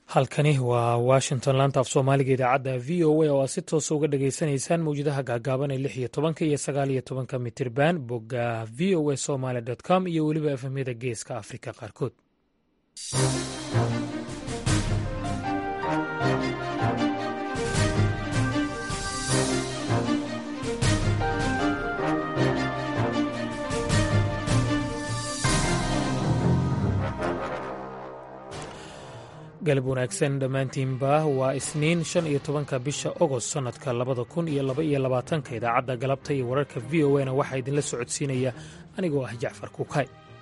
halkani waa washington laanta af soomaaliga idaacadda v o a oo aad si toosa uga dhageysanaysaan mawjadaha gaagaaban ee lix iyo tobanka iyo sagaal iyo tobanka mitirban bogga v o a somaly com iyo weliba efemyada geeska afrika qaarkood galab wanaagsan dhammaantiinba waa isniin shan iyo tobanka bisha ogost sannadka labada kun iyo laba iyo labaatanka idaacadda galabta iyo wararka v o na waxaa idinla socodsiinaya anigoo ah jacfar kukay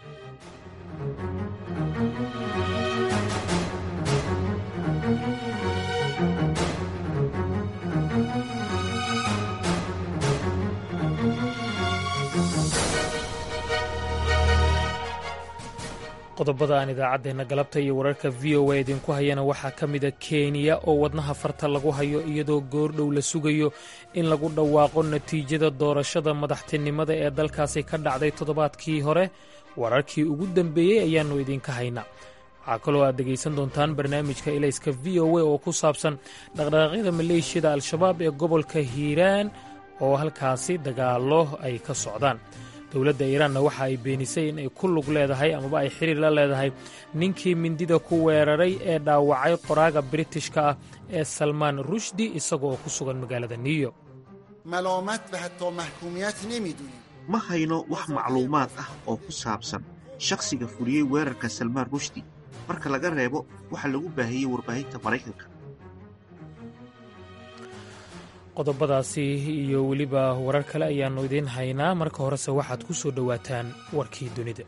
qodobada aan idaacaddeenna galabta iyo wararka v o a idinku hayana waxaa ka mida kenya oo wadnaha farta lagu hayo iyadoo goordhow la sugayo in lagu dhawaaqo natiijada doorashada madaxtinimada ee dalkaasi ka dhacday toddobaadkii hore wararkii ugu dambeeyey ayaannu idinka haynaa waxaa kaloo aad dhegaysan doontaan barnaamijka ilayska v o a oo ku saabsan dhaqdhaqaaqyada maleeshiyada al-shabaab ee gobolka hiiraan oo halkaasi dagaallo ay ka socdaan dowladda iiraanna waxa ay beenisay in ay ku lug leedahay amaba ay xiriir la leedahay ninkii mindida ku weeraray ee dhaawacay qoraaga biritishka ah ee salmaan rushdi isaga oo ku sugan magaalada new york ma hayno wax macluumaad ah oo ku saabsan shakhsiga fuliyey weerarka salmaan rushdi marka laga reebo waxa lagu baahiyey warbaahinta maraykanka qodobadaasi iyo weliba warar kale ayaannu idiin haynaa marka horese waxaad ku soo dhowaataan warkii dunida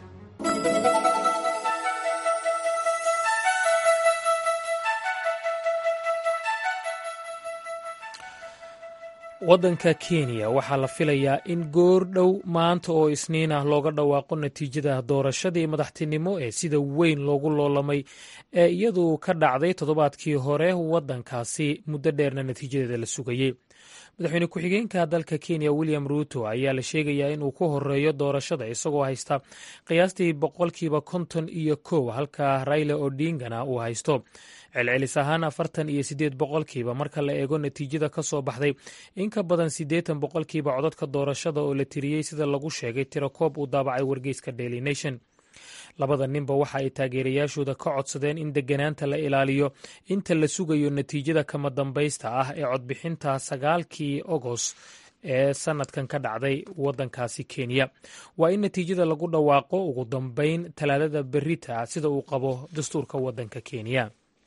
waddanka kenya waxaa la filayaa in goor dhow maanta oo isniin ah looga dhawaaqo natiijada doorashadii madaxtinimo ee sida weyn loogu loolamay ee iyadu ka dhacday toddobaadkii hore waddankaasi muddo dheerna natiijadeeda la sugayey madaxweyne ku-xigeenka dalka kenya william ruuto ayaa la sheegayaa inuu ku horeeyo doorashada isagoo haysta qiyaastii boqolkiiba konton iyo kow halka raila odingana uu haysto celcelis ahaan afartan iyo siddeed boqolkiiba marka la eego natiijada ka soo baxday in ka badan siddeetan boqolkiiba codadka doorashada oo la tiriyey sida lagu sheegay tirakoob uu daabacay wargeyska daily nation labada ninba waxa ay taageerayaashooda ka codsadeen in degganaanta la ilaaliyo inta la sugayo natiijada kama dambaysta ah ee codbixinta sagaalkii ogos ee sanadkan ka dhacday waddankaasi kenya waa in natiijada lagu dhawaaqo ugu dambeyn talaadada berita sida uu qabo dastuurka waddanka kenya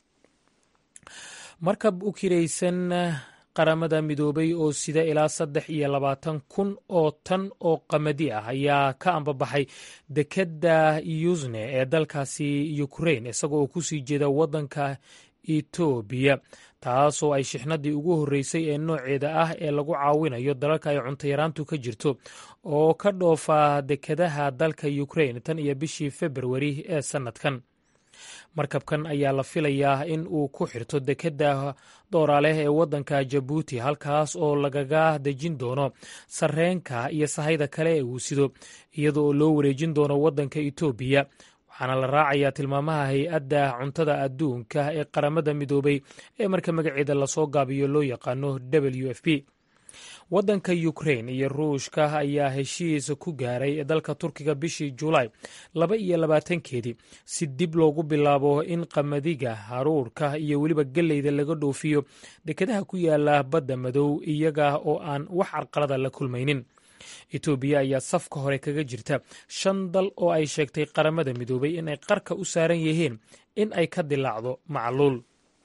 markab u kiraysan qaramada midoobay oo sida ilaa saddex iyo labaatan kun oo tan oo qamadi ah ayaa ka ambabaxay dekedda yusne ee dalkaasi ukrain isaga oo kusii jeeda waddanka etoobiya taasoo ay shixnadii ugu horreysay ee nooceeda ah ee lagu caawinayo dalalka ay cuntayaraantu ka jirto oo ka dhoofa dekedaha dalka ukrain tan iyo bishii februari ee sannadkan markabkan ayaa la filayaa in uu ku xirto dekedda dooraaleh ee waddanka jabuuti halkaas oo lagaga dejin doono sarreenka iyo sahayda kale ee uu sido iyada oo loo wareejin doono waddanka etoobiya waxaana la raacayaa tilmaamaha hay-adda cuntada adduunka ee qaramada midoobay ee marka magaceeda lasoo gaabiyo loo yaqaano w f p waddanka ukrain iyo ruushka ayaa heshiis ku gaaray dalka turkiga bishii julaay laba iyo labaatankeedii si dib loogu bilaabo in qamadiga haruurka iyo weliba gelleyda laga dhoofiyo dekedaha ku yaala badda madow iyaga oo aan wax carqalada la kulmaynin etoobiya ayaa safka hore kaga jirta shan dal oo ay sheegtay qaramada midoobay in ay qarka u saaran yihiin in ay ka dilaacdo macluul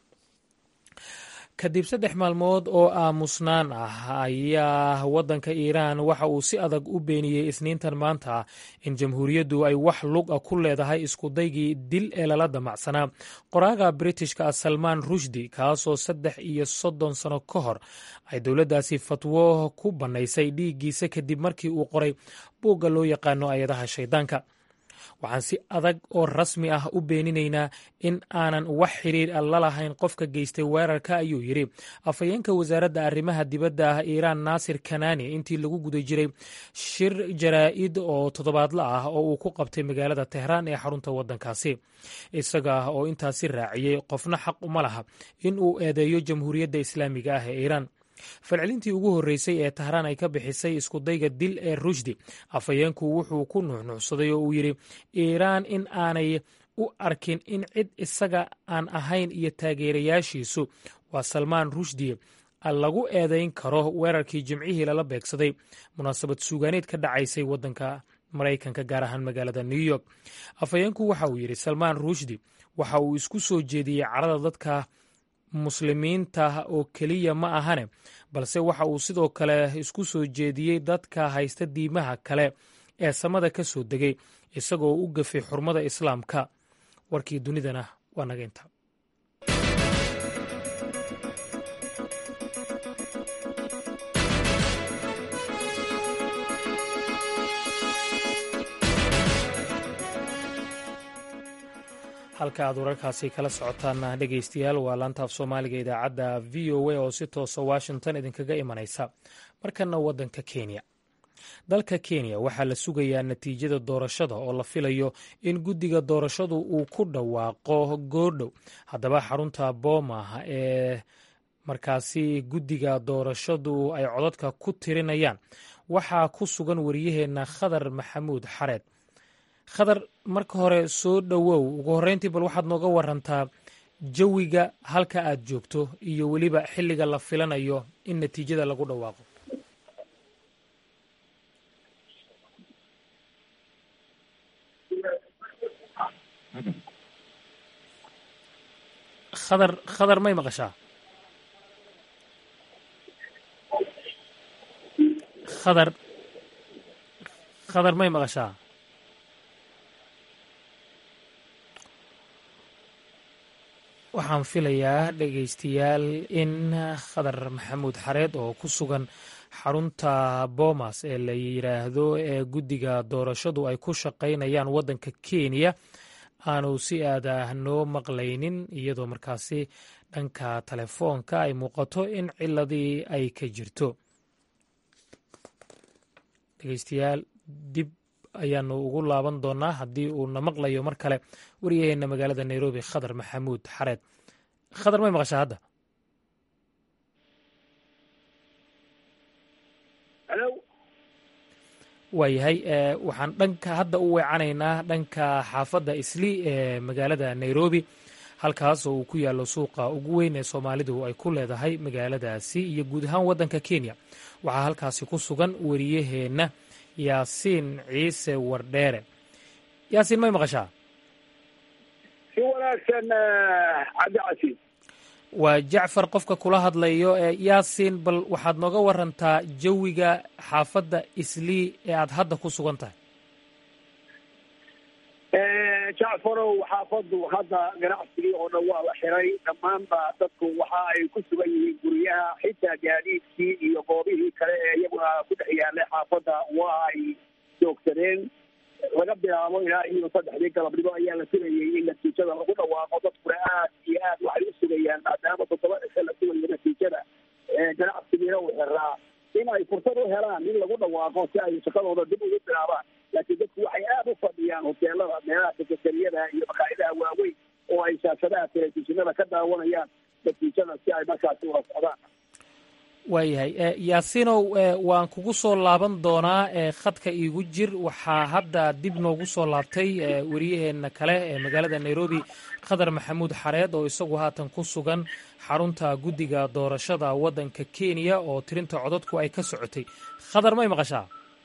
kadib saddex maalmood oo aamusnaan ah ayaa waddanka iiraan waxa uu si adag u beeniyey isniintan maanta ah in jamhuuriyaddu ay wax lug a ku leedahay iskudaygii dil ee lala damacsanaa qoraaga britishka ah salmaan rushdi kaasoo saddex iyo soddon sano ka hor ay dowladdaasi fatwo ku bannaysay dhiiggiisa kadib markii uu qoray buugga loo yaqaano ayadaha shaydaanka waxaan si adag oo rasmi ah u beeninaynaa in aanan wax xiriir a la lahayn qofka geystay weerarka ayuu yidhi afhayeenka wasaaradda arrimaha dibadda ah iiraan naasir kanani intii lagu guda jiray shir jaraa'id oo toddobaadla ah oo uu ku qabtay magaalada tehraan ee xarunta waddankaasi isaga oo intaasi raaciyey qofna xaq uma laha in uu eedeeyo jamhuuriyadda islaamiga ah ee iiraan falcelintii ugu horreysay ee tahraan ay ka bixisay iskudayga dil ee rushdi afhayeenku wuxuu ku nuuxnuuxsaday oo uu yidhi iiraan in aanay u arkin in cid isaga aan ahayn iyo taageerayaashiisu waa salmaan rushdi lagu eedayn karo weerarkii jimcihii lala beegsaday munaasabad suugaaneed ka dhacaysay waddanka maraykanka gaar ahaan magaalada new york afhayeenku waxa uu yidhi salmaan rushdi waxa uu isku soo jeediyey carada dadka muslimiinta oo keliya ma ahane balse waxa uu sidoo kale isku soo jeediyey dadka haysta diimaha kale ee samada ka soo degay isagoo u gafay xurmada islaamka warkii dunidana waa naga inta halka aad wararkaasi kala socotaan dhegaystayaal waa laanta af soomaaliga idaacadda v o a oo si toosa washington idinkaga imanaysa markana waddanka kenya dalka kenya waxaa la sugayaa natiijada doorashada oo la filayo in guddiga doorashadu uu ku dhawaaqo goordhow haddaba xarunta booma ee markaasi guddiga doorashadu ay codadka ku tirinayaan waxaa ku sugan wariyaheenna khadar maxamuud xareed khadar marka hore soo dhowow ugu horreyntii bal waxaad nooga warantaa jawiga halka aad joogto iyo weliba xilliga la filanayo in natiijada lagu dhawaaqo khadar khadar may maqashaa khadar khadar may maqashaa waxaan filayaa dhegaystayaal in khadar maxamuud xareed oo ku sugan xarunta boomas ee la yidhaahdo ee guddiga doorashadu ay ku shaqaynayaan waddanka kenya aanu si aadah noo maqlaynin iyadoo markaasi dhanka telefoonka ay muuqato in ciladii ay ka jirto dhegaystayaal dib ayaanu ugu laaban doonaa haddii uu na maqlayo mar kale wariyaheenna magaalada nairobi khadar maxamuud xareed khadar may maqashaa hadda waayahay waxaan dhanka hadda u weecanaynaa dhanka xaafadda isli ee magaalada nairobi halkaas oo uu ku yaallo suuqa ugu weyn ee soomaalidu ay ku leedahay magaaladaasi iyo guud ahaan waddanka kenya waxaa halkaasi ku sugan wariyaheenna yaasiin ciise wardheere yaasiin may maqashaa si wanaagsan cabdicasiis waa jacfar qofka kula hadlayo ee yaasiin bal waxaad nooga warantaa jawiga xaafadda islii ee aad hadda ku sugan tahay jacfarow xaafaddu hadda ganacsigii oo dhan waa la xiray dhammaanba dadku waxa ay ku sugan yihiin guryaha xitaa gaadiidkii iyo goobihii kale ee iyaguna ku dhex yaalay xaafadda waa ay joogsadeen laga bilaabo ilaa iyo saddexdii galabnimo ayaa la sugayay in natiijada lagu dhawaaqo dadkuna aad iyo aad waxay u sugayaan maadaama toddoba cisho la sugayo natiijada ganacsigiina uu xiraa in ay fursad u helaan in lagu dhawaaqo si ay shaqadooda dib ugu bilaabaan laakiin dadku waxay aad u fadhiyaan hoteelada meelaha sekatariyada iyo maqaa'idaha waaweyn oo ay shaashadaha telefishinada ka daawanayaan natiijada si ay markaasi ula socdaan waayahay yaasiinow waan kugu soo laaban doonaa khadka iigu jir waxaa hadda dib noogu soo laabtay wariyaheenna kale ee magaalada nairobi khadar maxamuud xareed oo isagu haatan ku sugan xarunta guddiga doorashada waddanka kenya oo tirinta codadku ay ka socotay khadar may maqashaa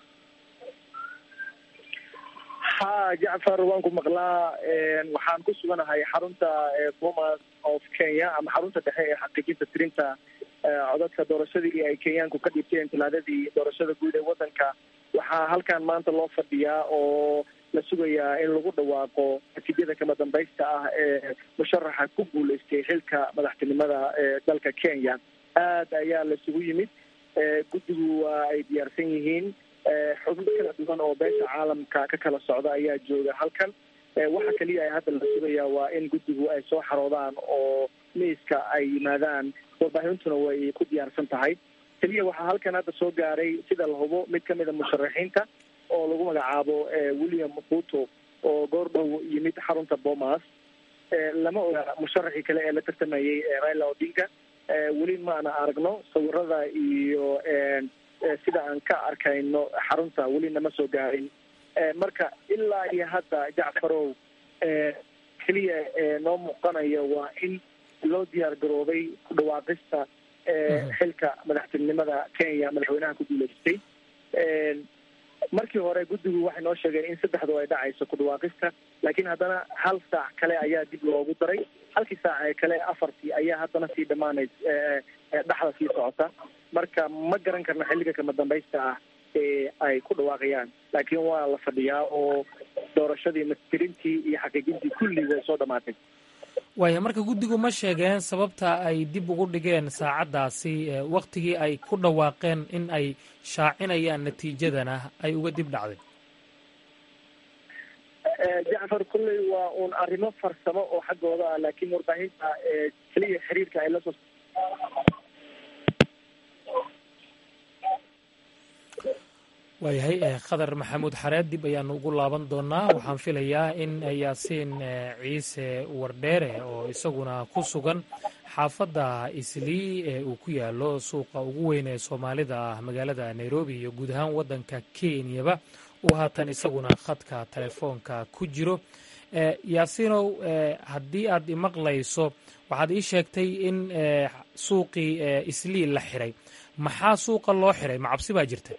ha jacfar waan ku maqlaa waxaan ku suganahay xarunta bomas of kenya ama xarunta dhexe ee xaqiijinta tirinta codadka doorashadii ay kenyaanku ka dhibteen talaadadii doorashada guud ee waddanka waxaa halkan maanta loo fadhiyaa oo la sugayaa in lagu dhawaaqo natiijada kama dambaysta ah ee musharaxa ku guuleystay xilka madaxtinimada ee dalka kenya aad ayaa laisugu yimid guddigu waa ay diyaarsan yihiin xubno kala duwan oo beesha caalamka ka kala socda ayaa jooga halkan waxa keliya ay hadda la sugayaa waa in guddigu ay soo xaroodaan oo miiska ay yimaadaan warbaahintuna way ku diyaarsan tahay keliya waxaa halkan hadda soo gaaray sida la hubo mid kamid a musharaxiinta oo lagu magacaabo william ruto oo goor dhow yimid xarunta bomas lama oga musharaxii kale ee la tartamayay raila odinga weli maana aragno sawirada iyo sida aan ka arkayno xarunta weli nama soo gaarin marka ilaa iyo hadda jacfarow keliya noo muuqanaya waa in loo diyaar garoobay ku dhawaaqista xilka madaxtinimada kenya madaxweynaha ku guuleystay markii hore guddigu waxay noo sheegeen in saddexdu ay dhacayso ku dhawaaqista laakiin haddana hal saac kale ayaa dib loogu daray halkii saac ee kale afartii ayaa haddana sii dhamaanays dhexda sii socota marka ma garan karno xilliga kama dambaysta ah ee ay ku dhawaaqayaan laakiin waa la fadhiyaa oo doorashadii mastirintii iyo xaqiijintii kulli way soo dhamaatay waaya marka guddigu ma sheegeen sababta ay dib ugu dhigeen saacaddaasi waktigii ay ku dhawaaqeen in ay shaacinayaan natiijadana ay uga dib dhacday jacfar kulley waa uun arrimo farsamo oo xaggooda ah laakiin warbaahinta keliya xiriirka ay lasoo waayahay khadar maxamuud xareed dib ayaanu ugu laaban doonaa waxaan filayaa in yaasiin ciise wardheere oo isaguna ku sugan xaafadda islii ee uu ku yaalo suuqa ugu weyn ee soomaalida ah magaalada nairobi iyo guud ahaan waddanka kenyaba uu haatan isaguna khadka telefoonka ku jiro yaasiinow haddii aad imaqlayso waxaad ii sheegtay in suuqii islii la xiray maxaa suuqa loo xiray ma cabsi baa jirta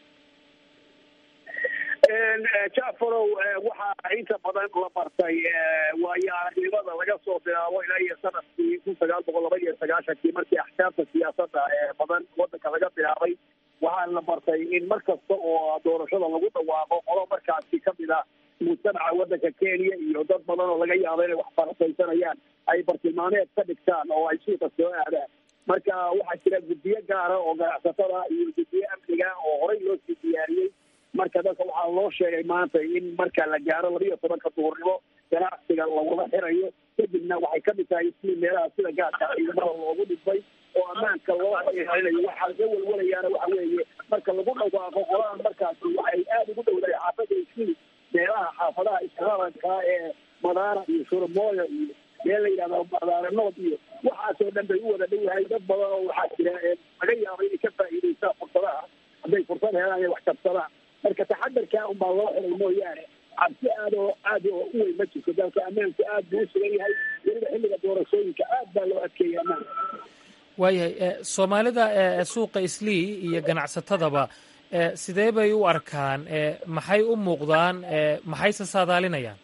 jacfarow waxaa inta badan la bartay waayo aragnimada laga soo bilaabo ilaa iyo sanadkii kun sagaal boqol laba iyo sagaashankii markii axkaamta siyaasadda ee badan wadanka laga bilaabay waxaa la bartay in mar kasta oo doorashada lagu dhawaaqo qolo markaasi kamid ah mujtamaca wadanka kenya iyo dad badan oo laga yaabo inay wax farasaysanayaan ay bartilmaameed ka dhigtaan oo ay suuqa soo aadaan marka waxaa jira guddiyo gaara oo ganacsatada iyo guddiyo amniga oo horey loo sii diyaariyey marka dadka waxaa loo sheegay maanta in marka la gaaro labiyo tobanka duhurnimo ganacsiga lagula xirayo kadibna waxay kamid tahay isli meelaha sida gaadka ciidamada loogu dhibay oo ammaanka loo ilaalinayo waxaa laga walwalayaana waxa weeye marka lagu dhawaaqo qoladan markaasi waxay aada ugu dhowdahay xaafada isli meelaha xaafadaha islaamanka ee madaara iyo shurmooyo iyo meel la yidhahdo madaara nood iyo waxaasoo dhan bay u wada dhowahay dad badan oo waxaa jira laga yaabo inay ka faa'iidaystaan fursadaha hadday fursad helaan inay wax kabsadaan marka taxadarkaa unbaa loo xiray mooyaane cabsi aad oo aad oo u weyn ma jirto dalka ammaanku aad buu u sugan yahay weliba xilliga doorashooyinka aad baa loo adkeeyay ammaanka waayahay soomaalida suuqa islii iyo ganacsatadaba sidee bay u arkaan maxay u muuqdaan maxayse saadaalinayaan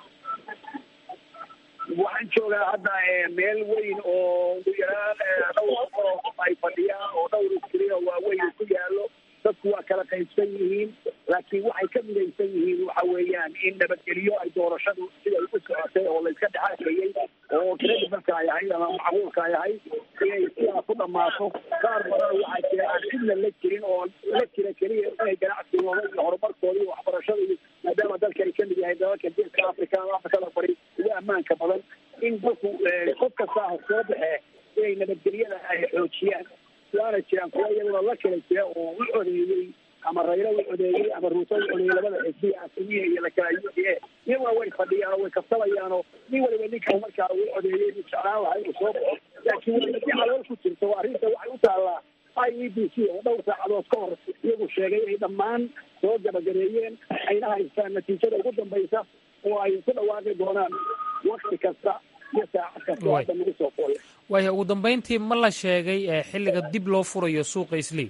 waxaan joogaa hadda meel weyn oo ugu yaraan dhowr oo ay fadhiyaan oo dhowr iskri oo waaweyn ku yaalo dadku waa kala qaybsan yihiin laakiin waxay ka midaysan yihiin waxa weeyaan in nabadgelyo ay doorashadu siday u socotay oo layska dhexaakayey oo credibalka ay ahayd ama macquulka ay ahayd inay sidaa ku dhammaato qaar badan waxaa jira aan cidna la jirin oo la jira keliya inay ganacsigooda iyo horumarkooda iyo waxbarashada iyo maadaama dalkani kamid yahay dalalka geeska africa ama afrikada bari ugu ammaanka badan in dalku qof kastaa soo baxee inay nabadgelyada ay xoojiyaan waana jiraan kuwa iyaguna la kala jira oo u codeeyey ama raylo u codeeyey ama ruuto u codeeyey labada xisbi asimiya iyo lakala u d a iyaguna way fadhiyaan oo way kabsanayaanoo nin waliba ninkan markaa uu codeeyey uu jeclaan lahaa inuu soo baxo laakiin weliba si calool ku jirto arrinta waxay u taallaa i e b c oo dhowr saacadood ka hor iyagu sheegay inay dhammaan soo gabagabeeyeen ayna haystaan natiijada ugu dambaysa oo ay ku dhawaaqi doonaan wakti kasta iyo saacad kasta oo hadda nagu soo fooya waaya ugu dambayntii ma la sheegay xilliga dib loo furayo suuqa islii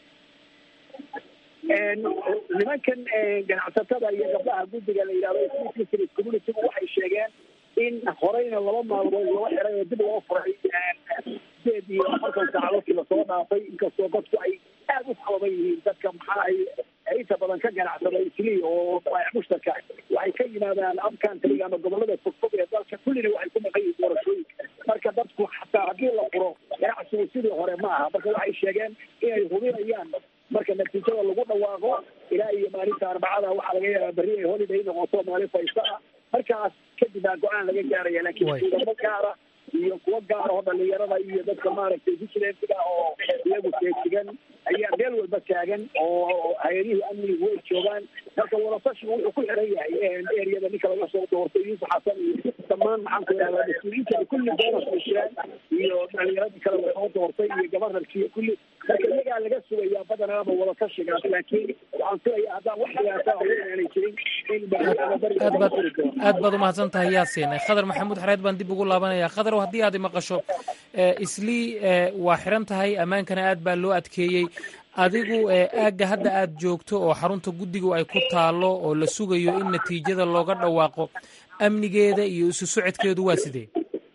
nimankan ganacsatada iyo gabdhaha guddiga la yidhahdo isli community waxay sheegeen in horeyna laba maalmood loo xiray oo dib loo furay sideed iyo afartan saacadoodkii lasoo dhaafay inkastoo dadku ay aada u sababan yihiin dadka maxaa ay inta badan ka ganacsada islii oo mushtarka waxay ka yimaadaan upcountryga ama gobolada fogfog ee dalka kullina waxay ku maqan yihiin doorashooyinka marka dadku xataa haddii la furo ganacsigu sidii hore ma aha marka waxay sheegeen inay hubinayaan marka natiijada lagu dhawaaqo ilaa iyo maalinta arbacada waxaa laga yaabaa berri ay holiday noqoto maalin faysta ah markaas kadib baa go-aan laga gaaraya laakiin ciidamo gaara iyo kuwo gaar oo dhalinyarada iyo dadka maaragtay vigilantga oo iyagu feejigan ayaa meel walba taagan oo hay-adihii amnigu way joogaan marka wadatashigu wuxuu ku xiran yahay eriyada ninka laga soo doortay yuusuf xasan iyo dhammaan maxaan ku idhahdaa mas-uuliyiinta kulli boonas ay jiraan iyo dhalinyaradii kale lasoo doortay iyo gabanarkiiyo kulli marka iyagaa laga sugayaa badanaaba wadatashigaas laakiin waxaan filayaa haddaan wax dhibaataa haween aanay jirin in aad baad umahadsan tahay yaasin khadar maxamuud xareed baan dib ugu laabanaya khadarow haddii aad maqasho islii waa xiran tahay ammaankana aad baa loo adkeeyey adigu aagga hadda aad joogto oo xarunta guddigu ay ku taalo oo la sugayo in natiijada looga dhawaaqo amnigeeda iyo isu socodkeedu waa sidee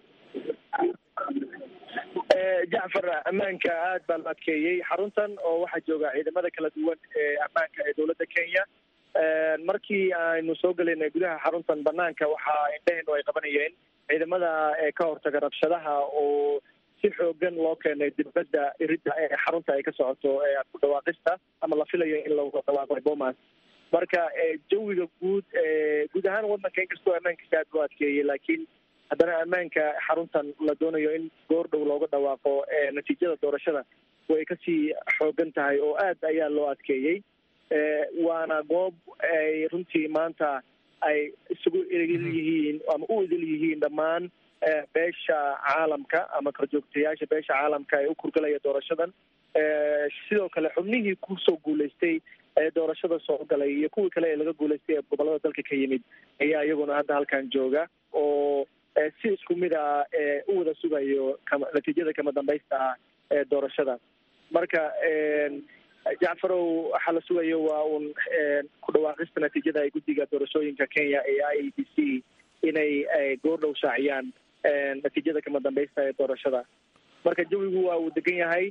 jacfar ammaanka aad baa la adkeeyey xaruntan oo waxaa jooga ciidamada kala duwan ee ammaanka ee dowladda kenya markii aynu soo gelaynay gudaha xaruntan banaanka waxaa indhaheennu ay qabanayeen ciidamada ee ka hortaga rabshadaha oo si xoogan loo keenay dibadda iridda ee xarunta ay ka socoto ku dhawaaqista ama la filayo in lagu dhawaaqo bomas marka jawiga guud guud ahaan wadanka inkastoo ammaankiisa aad loo adkeeyey laakiin haddana ammaanka xaruntan la doonayo in goor dhow looga dhawaaqo natiijada doorashada way kasii xoogan tahay oo aad ayaa loo adkeeyey waana goob ay runtii maanta ay isugu idil yihiin ama u idil yihiin dhammaan beesha caalamka ama korjoogtayaasha beesha caalamka ee u kurgalaya doorashadan sidoo kale xubnihii kusoo guulaystay ee doorashada soo galay iyo kuwii kale ee laga guulaystay ee gobolada dalka ka yimid ayaa iyaguna hadda halkan jooga oo si isku mid a u wada sugayo natiijada kama dambaysta ah ee doorashada marka jacfarow waxaa la sugayo waa uun ku dhawaaqista natiijada ay guddiga doorashooyinka kenya ee i a b c inay goor dhow shaaciyaan natiijada kama dambaysta ee doorashada marka jawigu waa uu degan yahay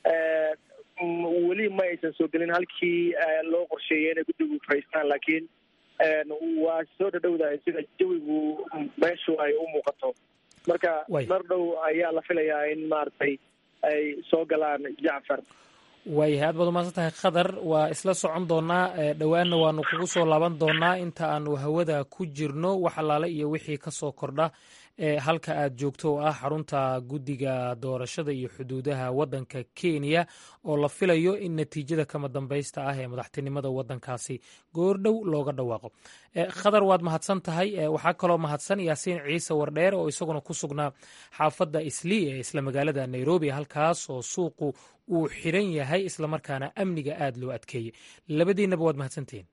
weli ma aysan soo gelin halkii loo qorsheeyay inay guddigu faraystaan laakiin waa soo dhadhowdahay sida jawigu meeshu ay u muuqato marka mar dhow ayaa la filayaa in maaragtay ay soo galaan jacfar waayahay aad baad umahadsan tahay khadar waa isla socon doonaa dhowaanna waanu kugu soo laaban doonaa inta aanu hawada ku jirno wax allaale iyo wixii ka soo kordha halka aad joogto oo ah xarunta guddiga doorashada iyo xuduudaha waddanka kenya oo la filayo in natiijada kama dambaysta ah ee madaxtinimada waddankaasi goordhow looga dhawaaqo khadar waad mahadsan tahay waxaa kaloo mahadsan yaasiin ciise wardheer oo isaguna ku sugnaa xaafadda islii ee isla magaalada nairobi halkaas oo suuqu uu xiran yahay islamarkaana amniga aad loo adkeeyey labadiinaba waad mahadsantihiin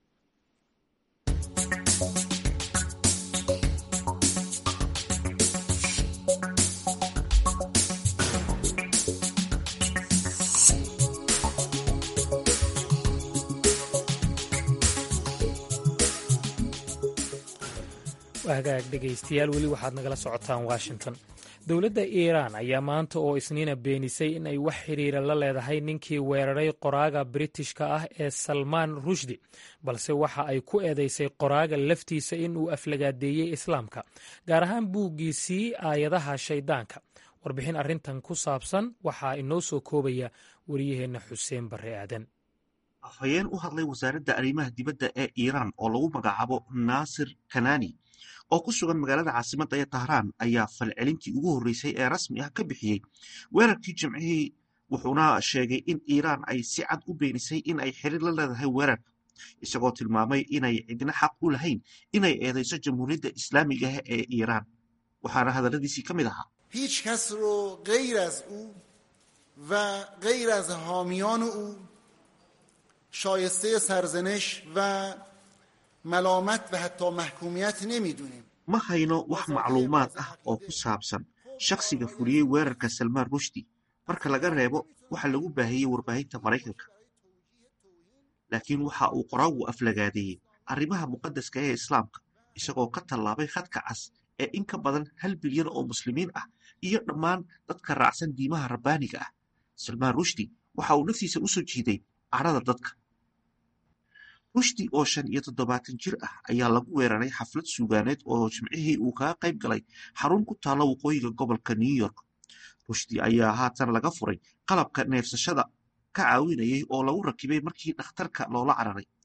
hagaag dhegaystayaal weli waxaad nagala socotaan washington dowladda iiraan ayaa maanta oo isniina beenisay in ay wax xiriira la leedahay ninkii weeraray qoraaga britishka ah ee salmaan rushdi balse waxa ay ku eedeysay qoraaga laftiisa in uu aflagaadeeyey islaamka gaar ahaan buuggiisii aayadaha shayddaanka warbixin arrintan ku saabsan waxaa inoo soo koobaya wariyaheenna xuseen barre aadan afhayeen u hadlay wasaaradda arrimaha dibadda ee iiraan oo lagu magacaabo naasir kanani oo ku sugan magaalada caasimadda ee tahraan ayaa falcelintii ugu horreysay ee rasmi ah ka bixiyey weerarkii jimcihii wuxuuna sheegay in iiraan ay si cad u beenisay in ay xiriir la leedahay weerarka isagoo tilmaamay inay cidna xaq u lahayn inay eedayso jamhuuriyadda islaamiga ah ee iiraan waxaana hadalladiisii ka mid ahaa هیچ کس رو غیر از او و غیر از حامیان او شایسته سرزنش و ملامت و حتی محکومیت نمیدونیم ma hayno wax macluumaad ah oo ku saabsan shakhsiga fuliyey weerarka salmaan rushdi marka laga reebo waxa lagu baahiyey warbaahinta maraykanka laakiin waxa uu qoraagu aflagaadeeyey arrimaha muqadaska ee islaamka isagoo ka tallaabay khadka cas ee in ka badan hal bilyan oo muslimiin ah iyo dhammaan dadka raacsan diimaha rabbaaniga ah salmaan rushdi waxa uu naftiisa u soo jiiday cadhada dadka rushdi oo shan iyo toddobaatan jir ah ayaa lagu weeraray xaflad suugaaneed oo jimcihii uu kaga qayb galay xarun ku taalla waqooyiga gobolka new york rushdi ayaa haatan laga furay qalabka neefsashada ka caawinayay oo lagu rakibay markii dhakhtarka loola cararay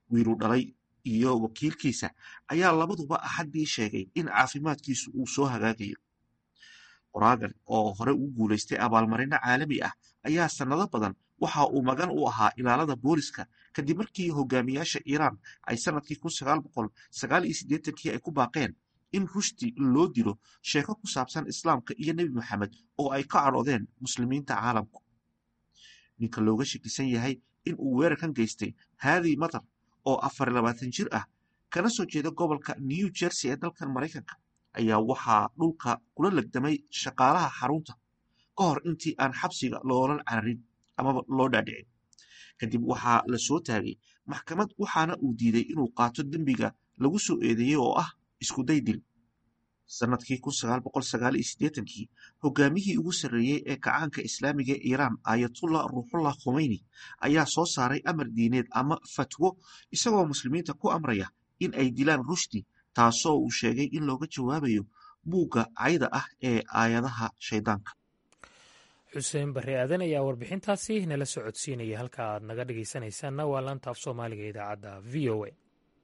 wiilu dhalay iyo wakiilkiisa ayaa labaduba axaddii sheegay in caafimaadkiisu uu soo hagaagayo qoraagan oo hore ugu guulaystay abaalmarino caalami ah ayaa sannado badan waxa uu magan u ahaa ilaalada booliska kadib markii hogaamiyaasha iiraan ay sannadkii kii ay ku baaqeen in rushdi loo dilo sheeko ku saabsan islaamka iyo nebi maxamed oo ay ka cadhoodeen muslimiinta caalamku ninka looga shakisan yahay in uu weerarkan geystay haadi matar oo afar labaatan jir ah kana soo jeeda gobolka new jersey ee dalkan maraykanka ayaa waxaa dhulka kula legdamay shaqaalaha xarunta ka hor intii aan xabsiga loolan cararin amaba loo dhaadhicin kadib waxaa la soo taagay maxkamad waxaana uu diiday inuu qaato dembiga lagu soo eedeeyey oo ah iskuday dil sannadkii kii hogaamiyihii ugu sarreeyey ee kacaanka islaamiga ee iiraan ayatullah ruuxullah khomeyni ayaa soo saaray amar diineed ama fatwo isagoo muslimiinta ku amraya in ay dilaan rushdi taasoo uu sheegay in looga jawaabayo buugga cayda ah ee aayadaha shaydaanka xuseen barre aadan ayaa warbixintaasi nala socodsiinaya halka aad naga dhegaysanaysaanna waa laanta af soomaaliga idaacadda v o a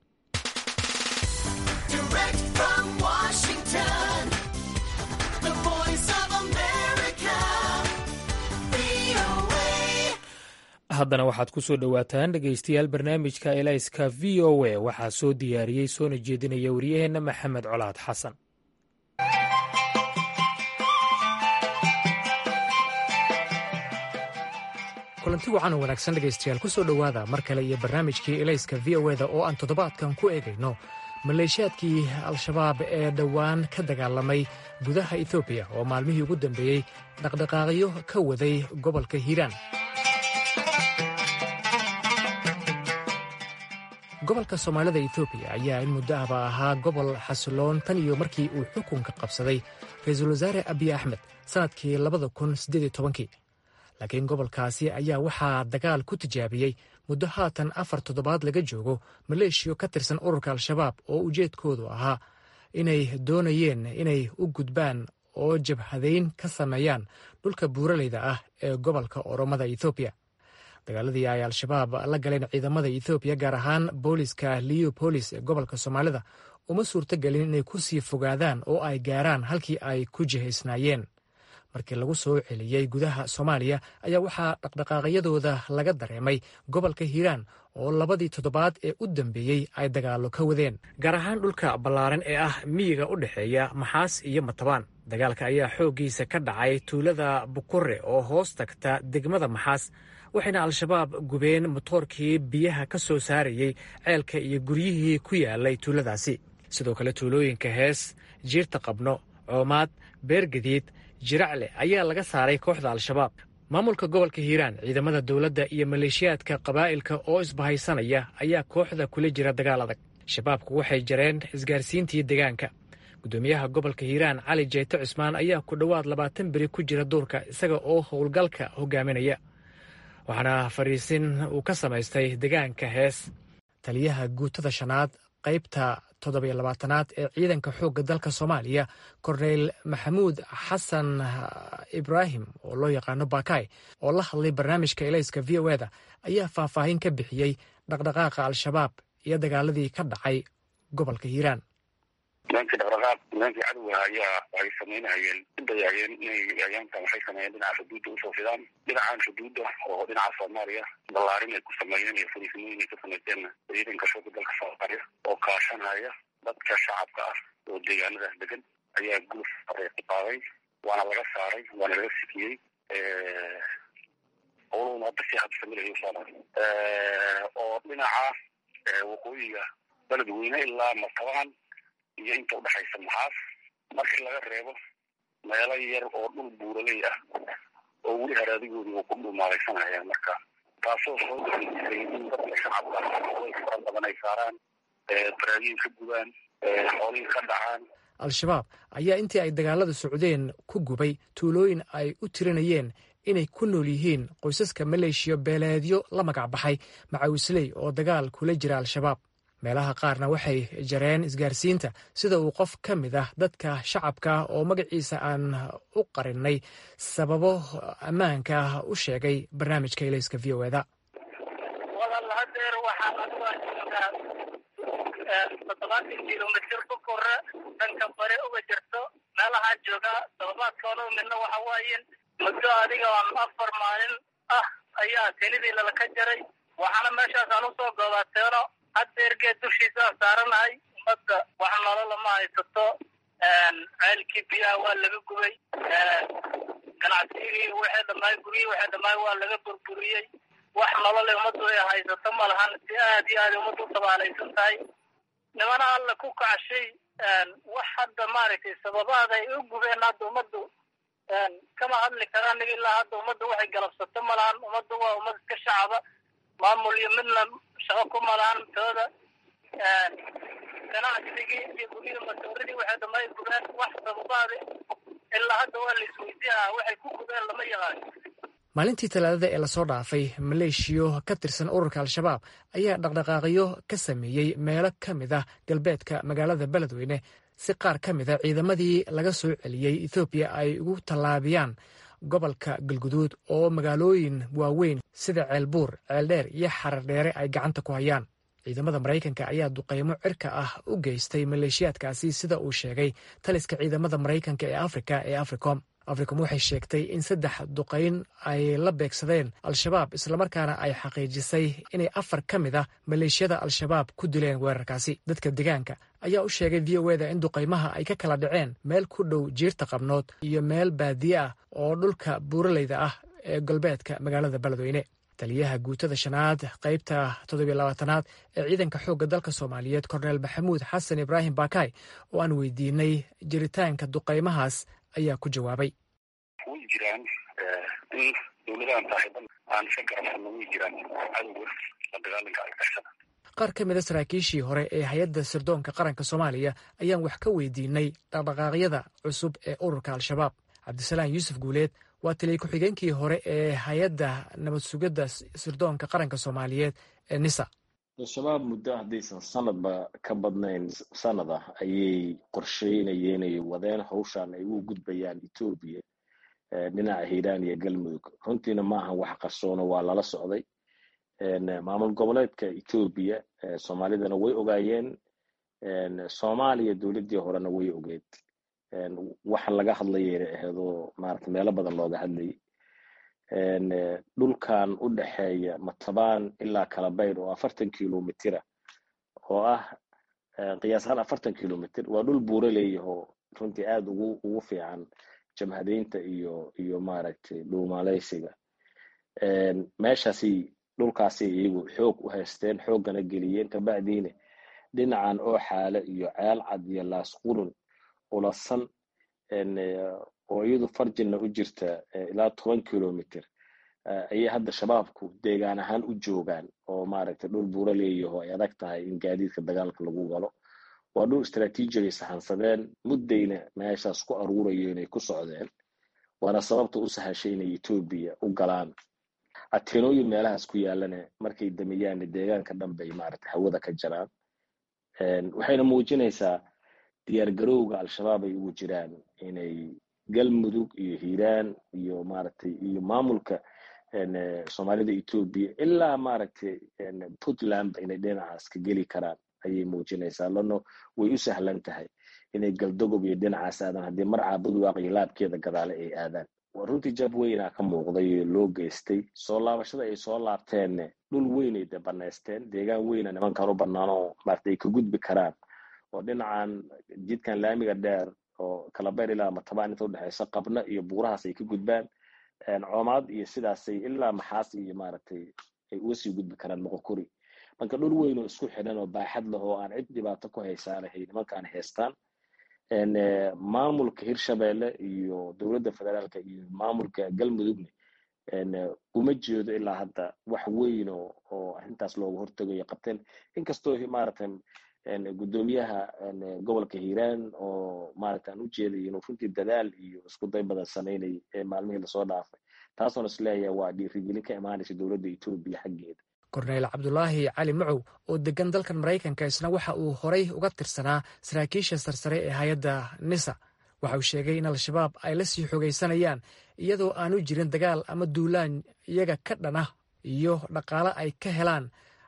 haddana waxaad ku soo dhowaataan dhegaystayaal barnaamijka elayska v o a waxaa soo diyaariyey soona jeedinaya waryaheenna maxamed colaad xasan kulanti wacan oo wanaagsan dhegaystayaal ku soo dhowaada mar kale iyo barnaamijkii elayska v o eda oo aan toddobaadkan ku eegayno maleeshiyaadkii al-shabaab ee dhowaan ka dagaalamay gudaha etoobiya oo maalmihii ugu dambeeyey dhaqdhaqaaqyo ka waday gobolka hiiraan gobolka soomaalida etoobiya ayaa in muddo ahba ahaa gobol xasiloon tan iyo markii uu xukunka qabsaday ra-iisul wasaare abiy axmed sannadkii labada kun siddeed iyo tobankii laakiin gobolkaasi ayaa waxaa dagaal ku tijaabiyey muddo haatan afar toddobaad laga joogo maleeshiyo ka tirsan ururka al-shabaab oo ujeedkoodu ahaa inay doonayeen inay u gudbaan oo jabhadayn ka sameeyaan dhulka buuraleyda ah ee gobolka oromada ethoobiya dagaaladii ay al-shabaab la galeen ciidamada ethoobiya gaar ahaan booliska leopolis ee gobolka soomaalida uma suurtogelin inay ku sii fogaadaan oo ay gaaraan halkii ay ku jihaysnaayeen markii lagu soo celiyey gudaha soomaaliya ayaa waxaa dhaqdhaqaaqyadooda laga dareemay gobolka hiiraan oo labadii toddobaad ee u dambeeyey ay dagaallo ka wadeen gaar ahaan dhulka ballaaran ee ah miyiga u dhexeeya maxaas iyo matabaan dagaalka ayaa xooggiisa ka dhacay tuulada bukure oo hoos tagta degmada maxaas waxayna al-shabaab gubeen motoorkii biyaha ka soo saarayey ceelka iyo guryihii ku yaalay tuuladaasi sidoo kale tuulooyinka hees jiirta qabno coomaad beergadiid jiracle ayaa laga saaray kooxda al-shabaab maamulka gobolka hiiraan ciidamada dowladda iyo maleeshiyaadka qabaa'ilka oo isbahaysanaya ayaa kooxda kula jira dagaal adag shabaabku waxay jareen isgaarsiintii deegaanka guddoomiyaha gobolka hiiraan cali jeete cusmaan ayaa ku dhowaad labaatan beri ku jira duurka isaga oo howlgalka hogaaminaya waxaana fadhiisin uu ka samaystay deegaanka hees taliyaha guutada shanaad qaybta toddobiyo labaatanaad ee ciidanka xoogga dalka soomaaliya korneyl maxamuud xasan ibraahim oo loo yaqaano bakay oo la hadlay barnaamijka elayska v o eda ayaa faahfaahin ka bixiyey dhaqdhaqaaqa al-shabaab iyo dagaaladii ka dhacay gobolka hiiraan nimankii dhaqdhaqaaq nimankii cadowga ayaa waxay samaynayeen udayayeen inay ayaantan waxay sameeyeen dhinaca xuduudda usoo fidaan dhinacan xuduudda oo dhinaca soomaaliya ballaarin ay ku sameeyeen iyo fariisimooyin ay ka samayseenna ciidanka shooga dalka soomaaliya oo kaashanaya dadka shacabka ah oo deegaanadaas degan ayaa guluf ku qaaday waana laga saaray waana laga sikiyey howluhuna hadda si habsamilayo soomaali oo dhinaca waqooyiga beledweyne ilaa martabaan iyo inta udhexaysa maxaas markii laga reebo meelo yar oo dhul buuraley ah oo weli haraadigoodii uu ku dhumaalaysanaya marka taasoo soo daisay in dadka shacabka way fara badan ay saaraan baraagiin ka gubaan xoolihii ka dhacaan al-shabaab ayaa intii ay dagaalada socdeen ku gubay tuulooyin ay u tirinayeen inay ku nool yihiin qoysaska maleeshiya beeleedyo la magac baxay macawisley oo dagaal kula jira al-shabaab meelaha qaarna waxay jareen isgaarsiinta sida uu qof ka mid ah dadka shacabka oo magaciisa aan u qarinay sababo ammaanka ah u sheegay barnaamijka ilayska v o eda walaal hadeer waxaan toddobaatan kilomitr ku kore dhanka bare uga jirto meelahaan joogaa todobaadkoona midna waxa waaye muddo adiga afar maalin ah ayaa kelidii lalaka jaray waxaana meeshaasaan usoo goobateeno hadda ergeed dushiisaan saaranahay ummadda wax nolola ma haysato ceelkii biyaha waa laga gubay ganacsigii waxay dhamaay guryihii waxay dhamaay waa laga burburiyey wax nolole ummaddu ay haysato ma lahan si aad iyo aad ummaddu u tabaalaysan tahay nimana alla ku kacshay wax hadda maaragtay sababaada ay u gubeen hadda ummaddu kama hadli karaan nig ilaa hadda ummaddu waxay galabsato ma lahan ummaddu waa ummad iska shacaba maamul iyo midna shaqo ku malahan tooda ganacsigii iyo guryihii masooridii waxay dhamay gubeen wax sababaada ilaa hadda waa la isweydiinaa waxay ku gubeen lama yaqaan maalintii talaadada ee lasoo dhaafay maleeshiyo ka tirsan ururka al-shabaab ayaa dhaqdhaqaaqyo ka sameeyey meelo ka mid ah galbeedka magaalada beledweyne si qaar ka mid a ciidamadii laga soo celiyey ethoobiya ay ugu tallaabiyaan gobolka galguduud oo magaalooyin waaweyn sida ceelbuur ceeldheer iyo xarardheere ay gacanta ku hayaan ciidamada maraykanka ayaa duqaymo cirka ah u geystay maleeshiyaadkaasi sida uu sheegay taliska ciidamada maraykanka ee afrika ee africom africom waxay sheegtay in saddex duqayn ay la beegsadeen al-shabaab islamarkaana ay xaqiijisay inay afar ka mid ah maleeshiyada al-shabaab ku dileen weerarkaasi dadka deegaanka ayaa u sheegay v o eda in duqaymaha ay ka kala dhaceen meel ku dhow jiirta qabnood iyo meel baadiye ah oo dhulka buuraleyda ah ee galbeedka magaalada beledweyne taliyaha guutada shanaad qaybta toddobiyo labaatanaad ee ciidanka xoogga dalka soomaaliyeed korneel maxamuud xasan ibraahim bakay oo aan weydiinay jiritaanka duqaymahaas ayaa ku jawaabay way jiraan in dowladahan saaxiiban aan iska garabsano way jiraan cadowga la dagaalanka argagixisada qaar ka mid a saraakiishii hore ee hay-adda sirdoonka qaranka soomaaliya ayaan wax ka weydiinay dhaqdhaqaaqyada cusub ee ururka al-shabaab cabdisalaan yuusuf guuleed waa taliya ku-xigeenkii hore ee hay-adda nabad sugidda sirdoonka qaranka soomaaliyeed ee nisa al-shabaab muddo haddaysan sanadba ka badnayn sanad ah ayay qorsheynayeen ay wadeen hawshan ay u gudbayaan etoobiya dhinaca hiiraan iyo galmudug runtiina ma ahan wax qarsoono waa lala socday maamul goboleedka etoobiya soomaalidana way ogaayeen soomaaliya dowladdii horena way ogeed waxa laga hadlayayna aheedoo maarata meelo badan looga hadlayay dhulkan u dhexeeya matabaan ilaa kalabayr oo afartan kilomitira oo ah qiyaasahaan afartan kilomitr waa dhul buura leeyahoo runtii aada ugu ugu fiican jamhadeynta iyo iyo maaragtay dhuumaaleysiga meeshaasi dhulkaasi iyagu xoog u haysteen xooggana geliyeen kabacdiina dhinacan oo xaale iyo ceel cad iyo laas qurun ulasan oo iyadu farjinna u jirta ilaa toban kilomitr ayay hadda shabaabku deegaan ahaan u joogaan oo maaragtay dhul buura leeyaho ay adag tahay in gaadiidka dagaalka lagu galo waa dhul istraatiijigay sahansadeen muddayna meeshaas ku aruurayo inay ku socdeen waana sababta u sahashay inay etoobiya u galaan ateenooyin meelahaas ku yaalana markay dameyaanna deegaanka dhan bay maaragtay hawada ka jaraan waxayna muujinaysaa diyaargarowga al-shabaab ay ugu jiraan inay galmudug iyo hiiraan iyo maaragtay iyo maamulka soomaalida etoobiya ilaa maaragtay puntlandba inay dhinacaas ka geli karaan ayay muujinaysaa lano way u sahlan tahay inay galdogob iyo dhinacaas aadaan haddii mar caabudwaaq iyo laabkeeda gadaale ay aadaan waa runtii jab weynaa ka muuqday oo loo geystay soo laabashada ay soo laabteenne dhul weynay de banaysteen deegaan weyna nimankan u banaanoo maarata ay ka gudbi karaan oo dhinacan jidkan laamiga dheer oo kalabeer ilaa matabaan inta udhexeysa qabna iyo buurahaas ay ka gudbaan coomaad iyo sidaasay ilaa maxaas iyo maaragtay ay uga sii gudbi karaan moqokuri marka dhul weyn oo isku xidhan oo baaxad leh oo aan cid dhibaato ku haysaanahay nimankaan haystaan maamulka hirshabeelle iyo dowladda federaalka iyo maamulka galmudugna uma jeedo ilaa hadda wax weyn oo oo arrintaas looga hortegayo qabteen inkastoo maaragtay guddoomiyaha gobolka hiiraan oo maaragta aan u jeeday inuu runtii dadaal iyo isku day badan samaynayay ee maalmihii lasoo dhaafay taasoona isleeyahay waa dhiirigelin ka imaanaysa dowladda etoobiya xaggeeda korneyl cabdulaahi cali macow oo degan dalkan maraykanka isna waxa uu horay uga tirsanaa saraakiisha sarsare ee hay-adda nisa waxa uu sheegay in al-shabaab ay la sii xogaysanayaan iyadoo aanu jirin dagaal ama duulaan iyaga ka dhan ah iyo dhaqaale ay ka helaan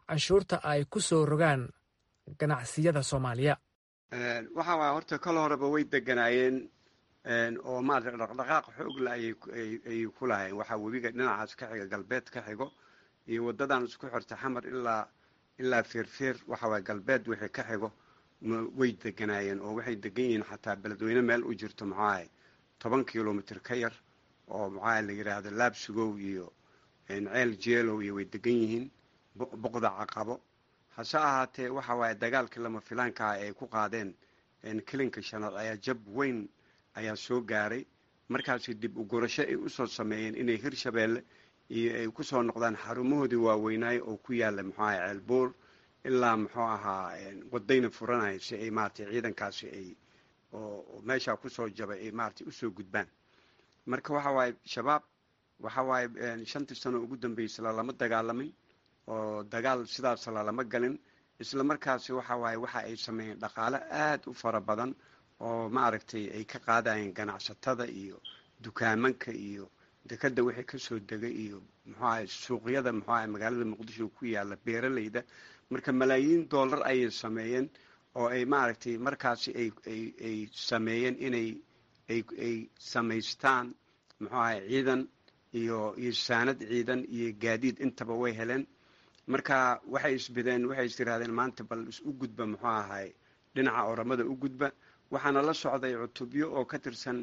canshuurta ay ku soo rogaan ganacsiyada soomaaliya waxa waaya horta kol horeba way deganaayeen oo maarata dhaqdhaqaaq xoogla ayay ku lahayn waxaa webiga dhinacaas ka xiga galbeed ka xigo iyo wadadan isku xirta xamar ilaa ilaa feerfeer waxa waaya galbeed wixii ka xigo way deganaayeen oo waxay degan yihiin xataa beledweyne meel u jirto maxuahay toban kilomitr ka yar oo maxaa la yidhaahdo laabsugow iyo ceel jeelow iyo way degan yihiin boqda caqabo hase ahaatee waxa waaye dagaalkii lama filaanka ah ay ku qaadeen kelinka shanaad ayaa jab weyn ayaa soo gaaray markaasi dib u gurasho ay usoo sameeyeen inay hirshabeelle iyo ay kusoo noqdaan xarumahoodii waaweynaaye oo ku yaala muxuu ahay ceelbuur ilaa muxuu ahaa wadayna furanaya si ay maratay ciidankaasi ay oo meeshaa kusoo jabay ay maratay usoo gudbaan marka waxa waaye shabaab waxa waaye shantii sano ugu dambeysay lalama dagaalamin oo dagaal sidaas lalama galin isla markaasi waxa waaye waxa ay sameeyeen dhaqaale aada u fara badan oo maaragtay ay ka qaadayeen ganacsatada iyo dukaamanka iyo dekada wixii kasoo degay iyo muxuu ahay suuqyada muxuu ahay magaalada muqdisho ku yaala beeralayda marka malaayiin dollar ayay sameeyeen oo ay maaragtay markaasi ay ay ay sameeyeen inay ay ay samaystaan muxuu ahay ciidan iyo iyo saanad ciidan iyo gaadiid intaba way heleen marka waxay isbideen waxay is tirahdeen maanta bal is u gudba muxuu ahay dhinaca oramada u gudba waxaana la socday cutubyo oo ka tirsan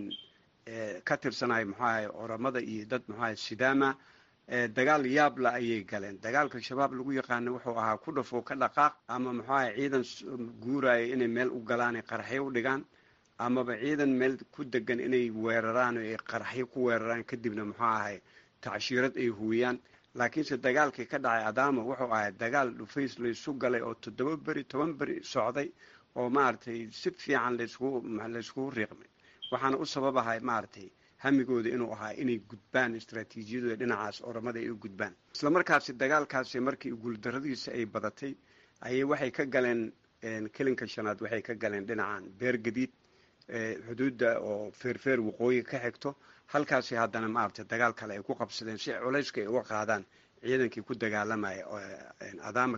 ka tirsanay muxuu ahay oramada iyo dad muxuu ahay sidaama dagaal yaabla ayay galeen dagaalka shabaab lagu yaqaano wuxuu ahaa ku dhafoo ka dhaqaaq ama muxuu ahay ciidan guuraya inay meel u galaan ay qaraxyo u dhigaan amaba ciidan meel ku degan inay weeraraan oo ay qaraxyo ku weeraraan kadibna muxuu ahay tacshiirad ay huwiyaan laakiinse dagaalkii ka dhacay adaama wuxuu ahay dagaal dhufays laysu galay oo toddoba beri toban beri socday oo maaragtay si fiican layskugu layskugu riiqmay waxaana u sababahay maaragtay hamigooda inuu ahaa inay gudbaan istraatiijiyadooda dhinacaas oramada ay u gudbaan isla markaasi dagaalkaasi markii guuldaradiisa ay badatay ayay waxay ka galeen kelinka shanaad waxay ka galeen dhinacan beer gadiid xuduudda oo feerfeer waqooyi ka xigto halkaasi haddana maaragtay dagaal kale ay ku qabsadeen si culayska ay uga qaadaan ciidankii ku dagaalamaya adaama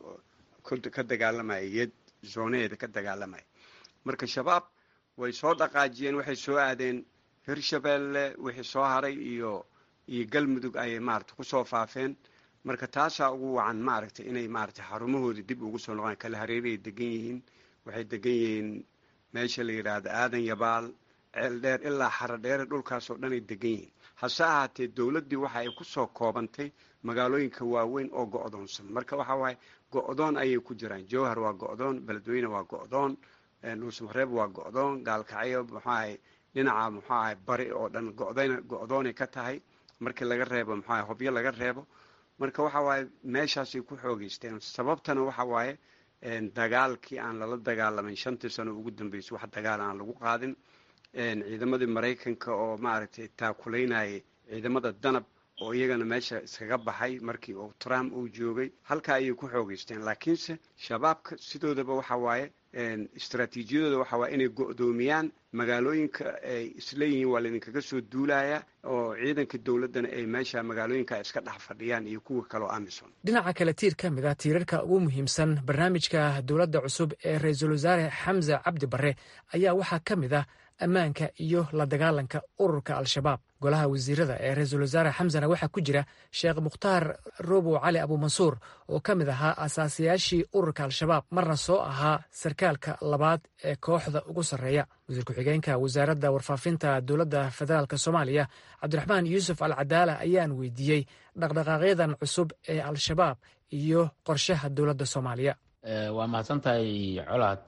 ka dagaalamaya yed zoonaheeda ka dagaalamaya marka shabaab way soo dhaqaajiyeen waxay soo aadeen hirshabeelle wixii soo haray iyo iyo galmudug ayay maaragtay kusoo faafeen marka taasaa ugu wacan maaragtay inay maaragtay xarumahoodii dib ugu soo noqdaan kala hareeray degan yihiin waxay degan yihiin meesha la yidhaahdo aadan yabaal ceel dheer ilaa xaro dheere dhulkaasoo dhanay degan yihiin hase ahaatee dowladdii waxa ay kusoo koobantay magaalooyinka waaweyn oo go-doonsan marka waxa waaye go-doon ayay ku jiraan jowhar waa go-doon beledweyne waa go-doon dhuusmareeb waa go-doon gaalkacyo muxuahay dhinaca muxuu ahay bari oo dhan godayna go-doonay ka tahay markii laga reebo muxuahay hobyo laga reebo marka waxa waaye meeshaasay ku xoogeysteen sababtana waxa waaye dagaalkii aan lala dagaalamayn shantii sano ugu dambeysay wax dagaal aan lagu qaadin ciidamadii maraykanka oo maaragtay taakulaynayay ciidamada danab oo iyagana meesha iskaga baxay markii uu trump uu joogay halkaa ayay ku xoogeysteen laakiinse shabaabka sidoodaba waxa waaye istraatiijiyadooda waxa waaye inay go-doomiyaan magaalooyinka ay isleeyihiin waa laydinkaga soo duulaya oo ciidanka dowladdana ay meesha magaalooyinka iska dhex fadhiyaan iyo kuwa kaleo amison dhinaca kale tiir ka mid a tiirarka ugu muhiimsan barnaamijka dowladda cusub ee ra-iisul wasaare xamse cabdi barre ayaa waxaa ka mid ah ammaanka iyo la dagaalanka ururka al-shabaab golaha wasiirada ee ra-iisul wasaare xamsena waxaa ku jira sheekh mukhtaar robow cali abuumansuur oo ka mid ahaa asaasiyaashii ururka al-shabaab marna soo ahaa sarkaalka labaad ee kooxda ugu sarreeya wasiir ku-xigeenka wasaaradda warfaafinta dowladda federaalk soomaaliya cabdiraxmaan yuusuf al cadaala ayaan weydiiyey dhaqdhaqaaqyadan cusub ee al-shabaab iyo qorshaha dowladda soomaaliya waa mahadsan tahay colaad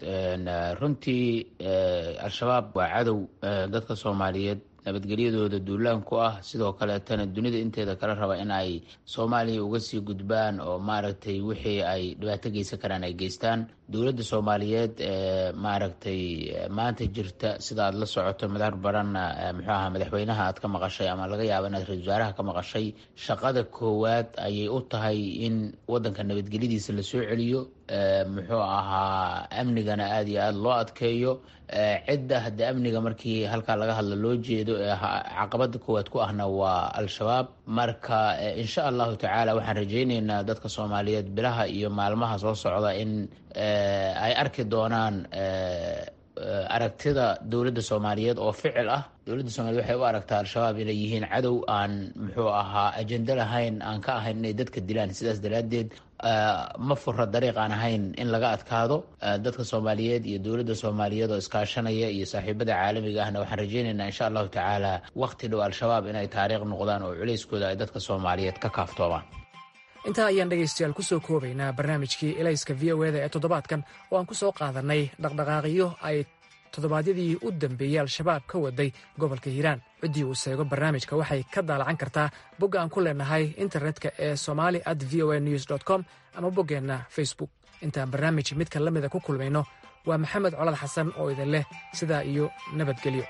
runtii al-shabaab waa cadow dadka soomaaliyeed nabadgelyadooda duulaan ku ah sidoo kaleetana dunida inteeda kala raba in ay soomaaliya uga sii gudbaan oo maaragtay wixii ay dhibaato geysan karaan ay geystaan dowladda soomaaliyeed maaragtay maanta jirta sida aad la socoto madar baranna muxuu ahaa madaxweynaha aad ka maqashay ama laga yaaba inaad ra-isul wasaaraha ka maqashay shaqada koowaad ayay u tahay in wadanka nabadgelyadiisa lasoo celiyo muxuu ahaa amnigana aada iyo aada loo adkeeyo cidda hadda amniga markii halkaa laga hadlo loo jeedo caqabada koowaad ku ahna waa al-shabaab marka insha allahu tacaala waxaan rajayneynaa dadka soomaaliyeed bilaha iyo maalmaha soo socda in ay arki doonaan aragtida dowladda soomaaliyeed oo ficil ah dowladda soomaliyeed waxay u aragtaa al-shabaab inay yihiin cadow aan muxuu ahaa ajendo lahayn aan ka ahayn inay dadka dilaan sidaas daraaddeed ma fura dariiq aan ahayn in laga adkaado dadka soomaaliyeed iyo dowladda soomaaliyeed oo iskaashanaya iyo saaxiibada caalamiga ahna waxaan rajayneynaa insha allahu tacaala waqti dhow al-shabaab inay taariikh noqdaan oo culeyskooda ay dadka soomaaliyeed ka kaaftoomaan intaa ayaan dhegaystayaal ku soo koobaynaa barnaamijkii elayska v o eda ee toddobaadkan oo aan ku soo qaadannay dhaqdhaqaaqyo ay toddobaadyadii u dambeeyey al-shabaab ka waday gobolka hiiraan ciddii uu seego barnaamijka waxay ka daalacan kartaa bogga aan ku leenahay internetka ee somali at v o a news dt com ama boggeenna facebook intaan barnaamij midka la mida ku kulmayno waa maxamed colad xasan oo idin leh sidaa iyo nabadgelyo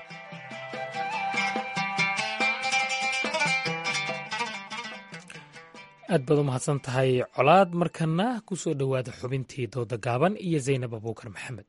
aad baad u mahadsan tahay colaad markana ku soo dhowaada xubintii dooda gaaban iyo zaynab abuukar maxamed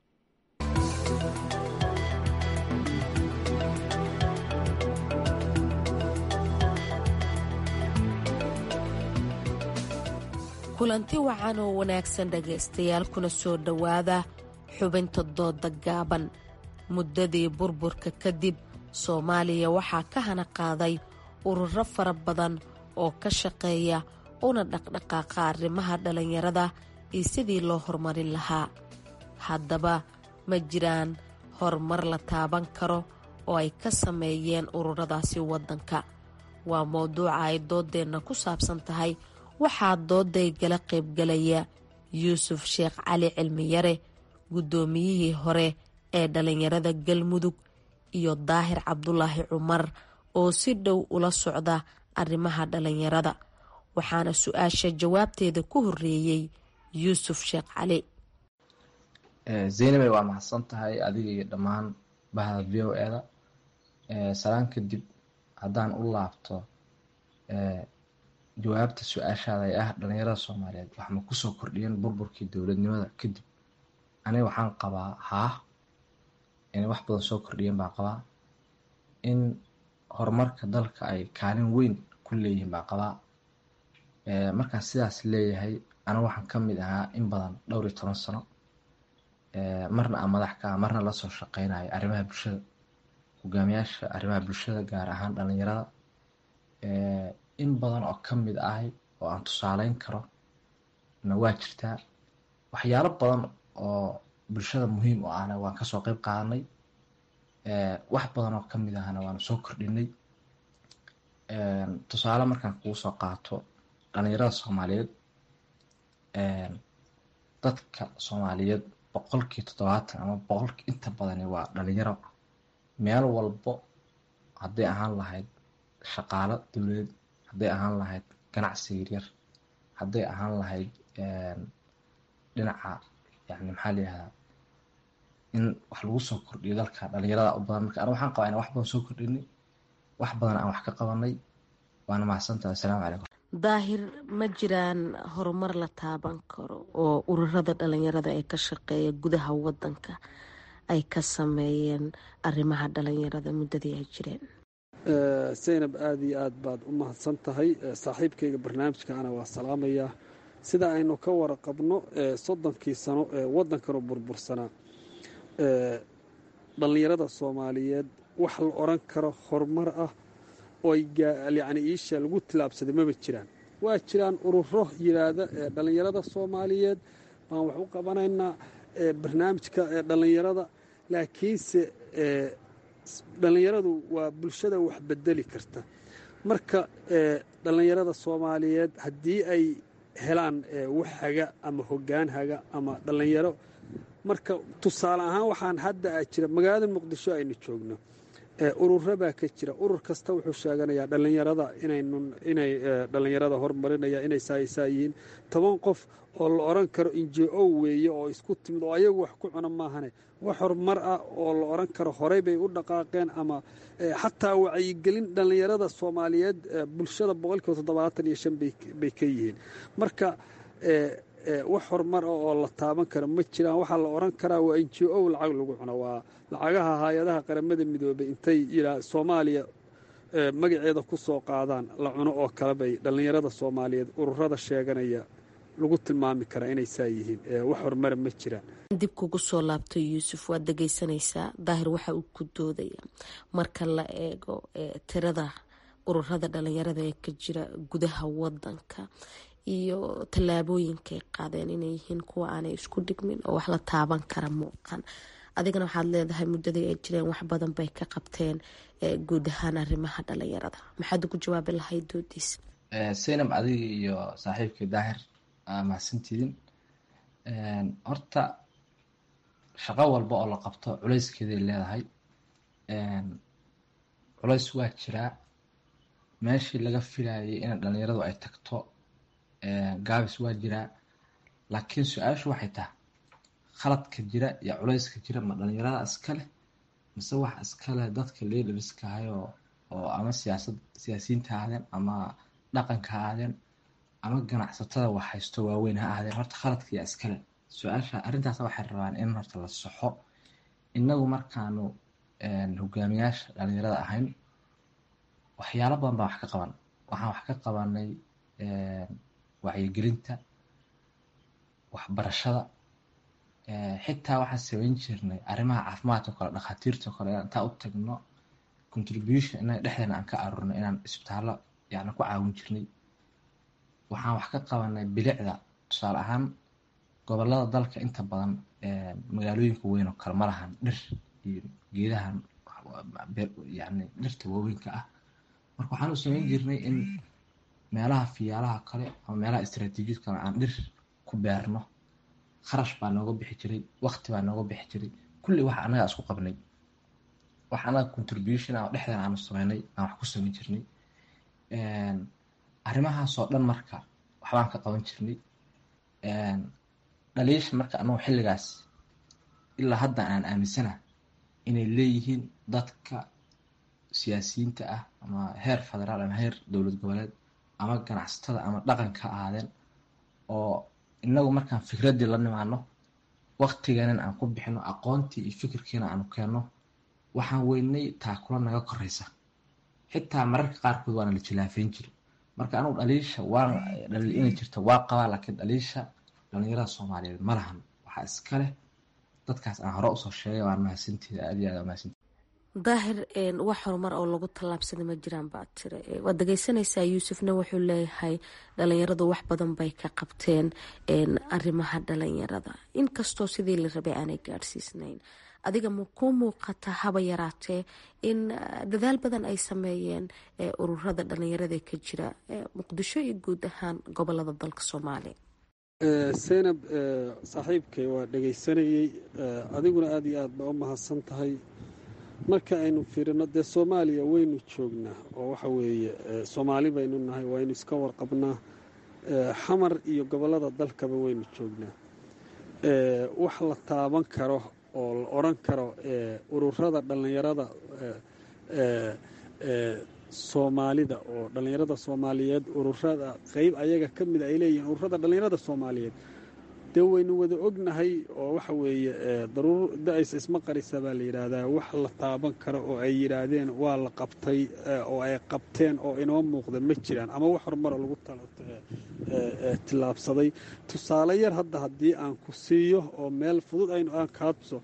kulanti wacan oo wanaagsan dhegaystayaal kuna soo dhowaada xubinta dooda gaaban muddadii burburka kadib soomaaliya waxaa ka hana qaaday ururo fara badan oo ka shaqeeya una dhaqdhaqaaqa arrimaha dhallinyarada iyo sidii loo horumarin lahaa haddaba ma jiraan horumar la taaban karo oo ay ka sameeyeen ururadaasi waddanka waa mowduuca ay dooddeenna ku saabsan tahay waxaa doodaygala qaybgalaya yuusuf sheekh cali cilmiyare guddoomiyihii hore ee dhallinyarada galmudug iyo daahir cabdulaahi cumar oo si dhow ula socda arrimaha dhallinyarada waxaana su-aasha jawaabteeda ku horeeyey yuusuf sheekh cali zaynabay waa mahadsan tahay adiga iyo dhammaan bahda v o eda salaan kadib haddaan u laabto jawaabta su-aashaada ee ah dhalinyarada soomaaliyeed waxma kusoo kordhiyeen burburkii dowladnimada kadib aniga waxaan qabaa haah inay wax badan soo kordhiyeen baan qabaa in horumarka dalka ay kaalin weyn ku leeyihiin baan qabaa markaan sidaas leeyahay aniga waxaan ka mid ahaa in badan dhowr iyo toban sano marna aan madax ka ah marna lasoo shaqeynayo arrimaha bulshada hogaamiyaasha arrimaha bulshada gaar ahaan dhalinyarada in badan oo ka mid ahay oo aan tusaaleyn karo na waa jirtaa waxyaalo badan oo bulshada muhiim u ahna waan kasoo qeyb qaadanay wax badan oo ka mid ahna waanu soo kordhinay tusaale markaan kugu soo qaato dhalinyarada soomaaliyeed dadka soomaaliyeed boqolkii toddobaatan ama boqolkii inta badani waa dhalinyaro meel walbo hadday ahaan lahayd shaqaalo dowladeed hadday ahaan lahayd ganacsi yaryar hadday ahaan lahayd dhinaca yani maxaa layihahdaa in wax lagu soo kordhiyo dalka dhalinyarada u badan marka aniga waxaan qabaa inaan wax badan soo kordhinay wax badan aan wax ka qabanay waana mahadsantaha assalaamu calaykum daahir ma jiraan horumar la taaban karo oo ururada dhalinyarada ee ka shaqeeya gudaha wadanka ay ka sameeyeen arrimaha dhalinyarada muddadii ay jireen zaynab aada iyo aad baad u mahadsan tahay saaxiibkayga barnaamijkaana waa salaamayaa sida aynu ka waraqabno soddonkii sano ee waddankanu burbursanaa dhallinyarada soomaaliyeed wax la odhan karo horumar ah oo yacni iisha lagu tilaabsaday maba jiraan waa jiraan ururo yidhaahda ee dhallinyarada soomaaliyeed baan wax u qabanaynaa barnaamijka ee dhallinyarada laakiinse dhallinyaradu waa bulshada wax bedeli karta marka dhallinyarada soomaaliyeed haddii ay helaan wax haga ama hoggaan haga ama dhallinyaro marka tusaale ahaan waxaan hadda a jira magaalada muqdisho aynu joogno ururo baa ka jira urur kasta wuxuu sheeganayaa dhallinyarada inay dhallinyarada hormarinaya inay saaisaa yihiin toban qof oo la odhan karo injo weeye oo isku timid oo ayagu wax ku cuna maahane wax horumar ah oo la odhan karo horey bay u dhaqaaqeen ama xataa wacyigelin dhallinyarada soomaaliyeed bulshada boqolkiiba toddobaatan iyo shan bay ka yihiin marka wax horumar ah oo la taaban karo ma jiraan waxaa la odhan karaa waa n g o lacag lagu cuno waa lacagaha hay-adaha qaramada midoobay intay yidhaa soomaaliya magaceeda ku soo qaadaan la cuno oo kale bay dhallinyarada soomaaliyeed ururada sheeganaya lagu tilmaami karaa inay saa yihiin wax horumara ma jiraan dib kugu soo laabto yuusuf waad dhegaysanaysaa daahir waxa uu ku doodaya marka la eego tirada ururada dhalinyarada ee ka jira gudaha wadanka iyo tallaabooyinkay qaadeen inay yihiin kuwa aanay isku dhigmin oo wax la taaban kara muuqan adigana waxaad leedahay muddadii ay jireen wax badan bay ka qabteen guud ahaan arrimaha dhalinyarada maxaad ugu jawaabi lahayd doodiisa saynab adiga iyo saaxiibkii daahir mahadsantiidin horta shaqo walba oo la qabto culayskeeday leedahay culays waa jiraa meeshii laga filayay in dhalinyaradu ay tagto gaabis waa jiraa laakiin su-aashu waxay tahay khaladka jira iyo culayska jira ma dhalinyarada iskaleh mise wax iskaleh dadka leaderskahayo oo ama siyaasad siyaasiyiinta ha ahaadeen ama dhaqanka ha ahaadeen ama ganacsatada wax haysto waaweyn ha ahaadeen horta khaladka yaa iskale su-aasha arrintaas waxay rabaan in horta la saxo inagu markaanu hogaamiyaasha dhalinyarada ahayn waxyaalo badan baan wax ka qaban waxaan wax ka qabanay wacyigelinta waxbarashada xitaa waxaan samayn jirnay arrimaha caafimaadka kale dhakhaatiirta kale intaa u tagno contribution inaa dhexdeena aan ka aruurno inaan isbitaallo yani ku caawin jirnay waxaan wax ka qabanay bilicda tusaale ahaan gobolada dalka inta badan magaalooyinka weyn oo kale ma lahan dhir iyo geedahan yani dhirta waaweynka ah marka waxaan u samayn jirnay in meelaha fiyaalaha kale ama meelaha istraatiijiyad kale aan dhir ku beerno kharash baa nooga bixi jiray waqti baa nooga bixi jiray kulli wax annagaa isku qabnay wax annaga contribution ah oo dhexdeena aanu sameynay aan wax ku samayn jirnay arrimahaasoo dhan marka waxbaan ka qaban jirnay dhaliisha marka annagu xilligaas ilaa hadda aan aaminsana inay leeyihiin dadka siyaasiyiinta ah ama heer federaal ama heer dowlad goboleed ama ganacsatada ama dhaqanka ha ahaadeen oo inagu markaan fikraddii la nimaano waqtigeenan aan ku bixino aqoontii iyo fikirkiina aanu keenno waxaan weynay taakula naga koraysa xitaa mararka qaarkood waana la jilaafeyn jiri marka anugu dhaliisha waan dhaliil inay jirto waa qabaa laakiin dhaliisha dhalinyarada soomaaliyeed ma lahan waxaa iska leh dadkaas aan hore usoo sheegay waan mahadsantiida aad iyo aad mahadsantiida daahir wax horumar oo lagu tallaabsaday ma jiraan baad tiri waad dhegeysanaysaa yuusufna wuxuu leeyahay dhalinyaradu wax badan bay ka qabteen arrimaha dhalinyarada inkastoo sidii la rabay aanay gaadhsiisnayn adiga ma kuu muuqata haba yaraatee in dadaal badan ay sameeyeen ururada dhalinyarada ka jira muqdisho iyo guud ahaan gobolada dalka soomaaliya seynab saaxiibkay waa dhegaysanayey adiguna aada iyo aad baa u mahadsan tahay marka aynu fiirino dee soomaaliya waynu joognaa oo waxa weeye soomaali baynu nahay waynu iska warqabnaa xamar iyo gobollada dalkaba waynu joognaa wax la taaban karo oo la odhan karo ururada dhallinyarada soomaalida oo dhallinyarada soomaaliyeed ururada qeyb ayaga ka mida ay leeyihiin ururada dhallinyarada soomaaliyeed dee waynu wada ognahay oo waxa weeye daruur da-aysa isma qarisa baa la yidhaahdaa wax la taaban karo oo ay yidhaahdeen waa la qabtay oo ay qabteen oo inoo muuqda ma jiraan ama wax horumaro lagu tillaabsaday tusaale yar hadda haddii aan ku siiyo oo meel fudud aynu aan kaadso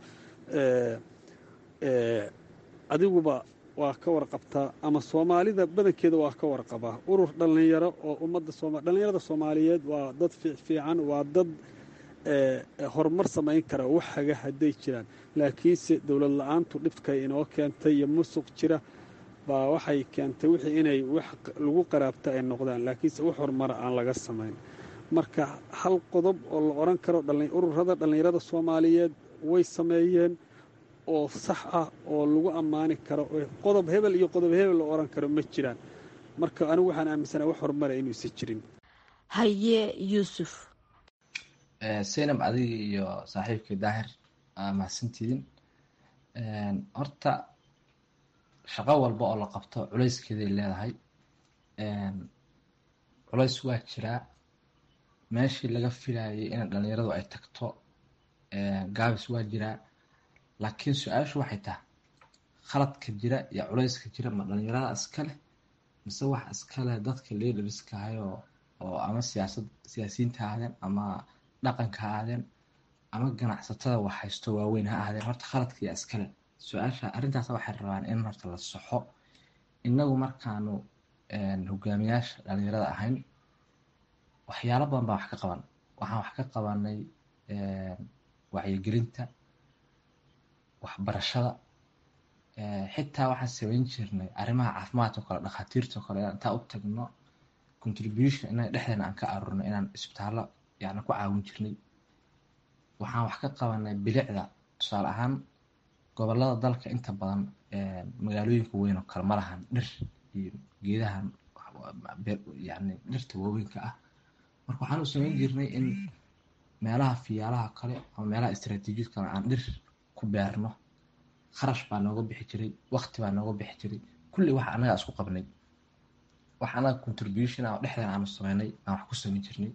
adiguba waa ka warqabtaa ama soomaalida badankeeda waa ka warqabaa urur dhallinyaro oo ummadda sooma dhallinyarada soomaaliyeed waa dad fiican waa dad horumar samayn kara wax haga hadday jiraan laakiinse dowlad la-aantu dhibkay inoo keentay iyo musuq jira baa waxay keentay wixii inay wax lagu qaraabta ay noqdaan laakiinse wax horumara aan laga samayn marka hal qodob oo la odhan karo ururada dhallinyarada soomaaliyeed way sameeyeen oo sax ah oo lagu ammaani karo qodob hebel iyo qodob hebel la odhan karo ma jiraan marka anigu waxaan aaminsana wax horumara inuusan jirin haye yuusuf saynab adiga iyo saaxiibkii daahir mahadsantiidin horta shaqo walba oo la qabto culayskeeday leedahay culays waa jiraa meeshii laga filayay in dhalinyaradu ay tagto gaabis waa jiraa laakiin su-aashu waxay tahay khaladka jira iyo culayska jira ma dhalinyarada iskaleh mise wax iskaleh dadka leaderska ahayoo oo ama siyaasad siyaasiyiinta ha ahdeen ama dhaqanka ha ahdeen ama ganacsatada wax haysto waaweyn ha ahdeen horta khaladka iyo iskale su-aasha arrintaas waxay rabaan in horta la soxo innagu markaanu hogaamiyaasha dhalinyarada ahayn waxyaalo badan baa wax ka qaban waxaan wax ka qabanay wacyigelinta waxbarashada xitaa waxaan samayn jirnay arrimaha caafimaadka o kale dhakhaatiirta o kale inaan intaa u tagno contribution inaan dhexdeena aan ka aruurno inaan isbitaallo yani ku caawin jirnay waxaan wax ka qabanay bilicda tusaale ahaan gobolada dalka inta badan magaalooyinka weyn oo kale ma lahan dhir iyo geedahan yani dhirta waaweynka ah marka waxaan u samayn jirnay in meelaha fiyaalaha kale ama meelaha istraatiijiyad kale aan dhir ku beerno kharash baa nooga bixi jiray wakti baa nooga bixi jiray kulli wax anagaa isku qabnay wax anaga contribution ah oo dhexdeena aanu sameynay aan wax ku samayn jirnay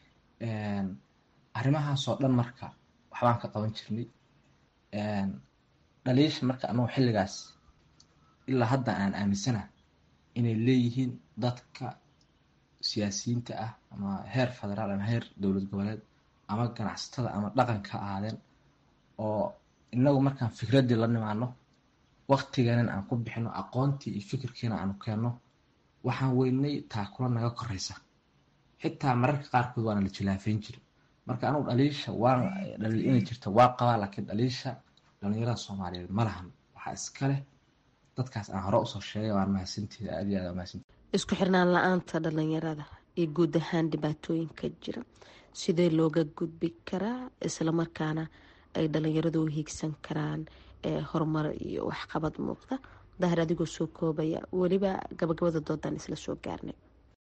arrimahaasoo dhan marka waxbaan ka qaban jirnay dhaliisha marka anagu xilligaas ilaa hadda aan aaminsana inay leeyihiin dadka siyaasiyiinta ah ama heer federaal ama heer dowlad goboleed ama ganacsatada ama dhaqanka ahaadeen oo inagu markaan fikraddii la nimaano waktiganan aan ku bixino aqoontii iyo fikirkiina aanu keenno waxaan weynay taakula naga koreysa xitaa mararka qaarkood waana la jilaafeyn jiri marka anugu dhaliisha waan dhaliil inay jirto waa qabaa laakiin dhaliisha dhalinyarada soomaaliyeed ma lahan waxaa iska leh dadkaas aan hore usoo sheegay waan mahadsanteeda aad iyo aad mahadsanteed isku xirnaan la-aanta dhalinyarada iyo guud ahaan dhibaatooyinka jira sidee looga gudbi karaa islamarkaana ay dhalinyaradu u hiigsan karaan horumar iyo waxqabad muuqda dahir adigoo soo koobaya weliba gabagabada doodaan isla soo gaarnay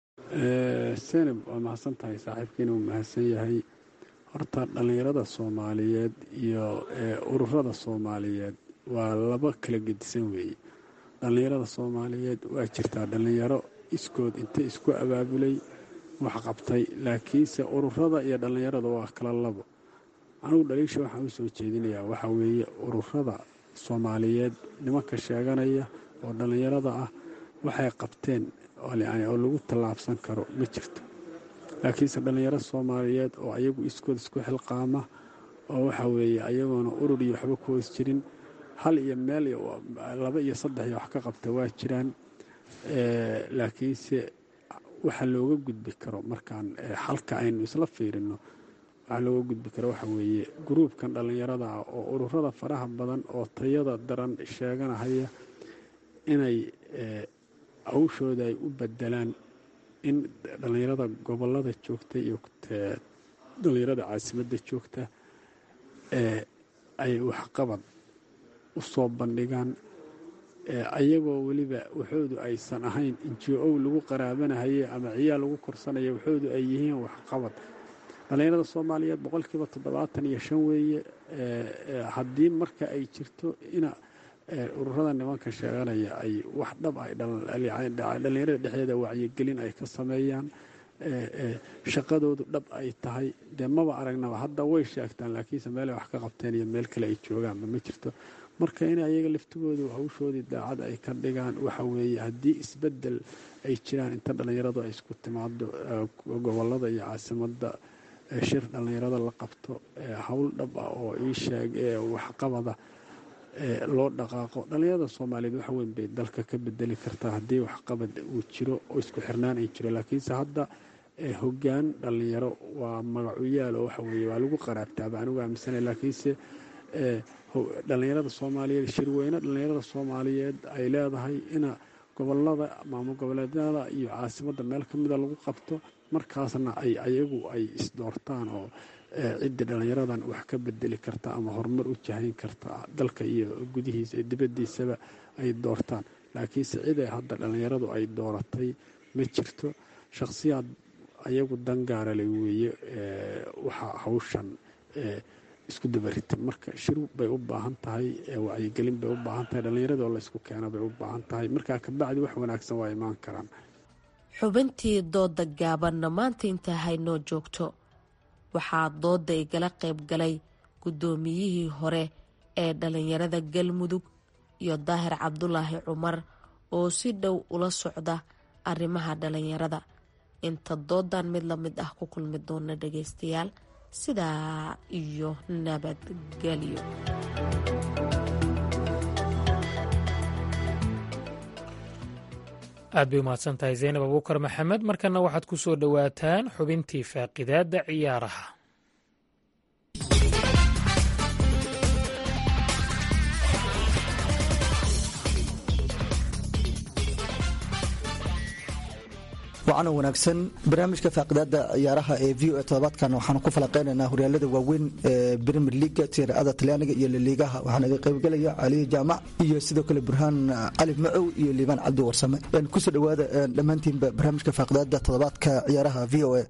senab waa mahadsan tahay saaxiibkiina uu mahadsan yahay horta dhallinyarada soomaaliyeed iyo ururada soomaaliyeed waa laba kala gedisan weeye dhallinyarada soomaaliyeed waa jirtaa dhallinyaro iskood inta isku abaabulay wax qabtay laakiinse ururada iyo dhallinyarada waa kala labo anigu dhaliisha waxaan u soo jeedinayaa waxaa weeye ururada soomaaliyeed nimanka sheeganaya oo dhallinyarada ah waxay qabteen oo lagu tallaabsan karo ma jirto laakiinse dhallinyaro soomaaliyeed oo ayagu iskood isku xilqaama oo waxa weeye ayagoona urur iyo waxba ku hoos jirin hal iyo meel laba iyo saddex iyo wax ka qabta waa jiraan laakiinse waxa looga gudbi karo markaan xalka aynu isla fiirino waxaa looga gudbi karo waxa weeye gruubkan dhallinyarada ah oo ururada faraha badan oo tayada daran sheeganahaya inay hawshooda ay u bedelaan in dhallinyarada gobolada joogta iyo dhallinyarada caasimadda joogta ay waxqabad u soo bandhigaan ayagoo weliba waxoodu aysan ahayn injo lagu qaraabanahaye ama ciyaal lagu korsanaya waxoodu ay yihiin waxqabad dhallinyarada soomaaliyeed boqolkiiba toddobaatan iyo shan weeye haddii marka ay jirto ina ururada nimanka sheeganaya ay wax dhab ay dhallinyarada dhexdeeda wacyigelin ay ka sameeyaan shaqadoodu dhab ay tahay dee maba aragnaba hadda way sheegtaan laakiinse meelay wax ka qabteen iyo meel kale ay joogaanba ma jirto marka in ayaga laftigoodu hawshoodii daacad ay ka dhigaan waxa weeye haddii isbedel ay jiraan inta dhallinyaradu ay isku timaado gobolada iyo caasimadda shir dhallinyarada la qabto howl dhab ah oo ii sheeg waxqabada loo dhaqaaqo dhallinyarada soomaaliyeed wax weyn bay dalka ka bedeli kartaa haddii waxqabad uu jiro oo isku xirnaan ay jiro laakiinse hadda hoggaan dhallinyaro waa magacuyaal oo waxa weeye waa lagu qaraabtaaba anigu aaminsanay laakiinse dhallinyarada soomaaliyeed shirweyne dhallinyarada soomaaliyeed ay leedahay ina gobolada maamul goboleedyada iyo caasimadda meel ka mida lagu qabto markaasna ay ayagu ay isdoortaan oo ciddii dhallinyaradan wax ka bedeli karta ama horumar u jahayn karta dalka iyo gudihiisa iyo dibaddiisaba ay doortaan laakiinse ciday hadda dhallinyaradu ay dooratay ma jirto shakhsiyaad ayagu dangaarale weeye waxaa hawshan isku dabarita marka shir bay u baahan tahay wacyigelin bay u baahan tahay dhallinyaradoo laysku keena bay u baahan tahay markaa kabacdi wax wanaagsan waa imaan karaan xubintii dooda gaabanna maanta intaa haynoo joogto waxaa dooda igala qayb galay guddoomiyihii hore ee dhalinyarada galmudug iyo daahir cabdulaahi cumar oo si dhow ula socda arrimaha dhalinyarada inta doodan mid la mid ah ku kulmi doona dhageystayaal sidaa iyo nabadgelyo aad bay umahadsan tahay zaynab abuukar maxamed markana waxaad ku soo dhowaataan xubintii faaqidaadda ciyaaraha wacan wanaagsan barnaamijka faaqidaada ciyaaraha ee v o todobaadkan waxaan ku falaqeynaynaa horyaalada waaweyn ee premier leaga tiirada talyaaniga iyo laliigaha waxaana iga qaybgelaya caliyo jaamac iyo sidoo kale burhaan cali macow iyo liibaan cabdi warsame kusoo dhawaada dhammaantiinba barnaamijka faaqidaada todobaadka ciyaaraha v o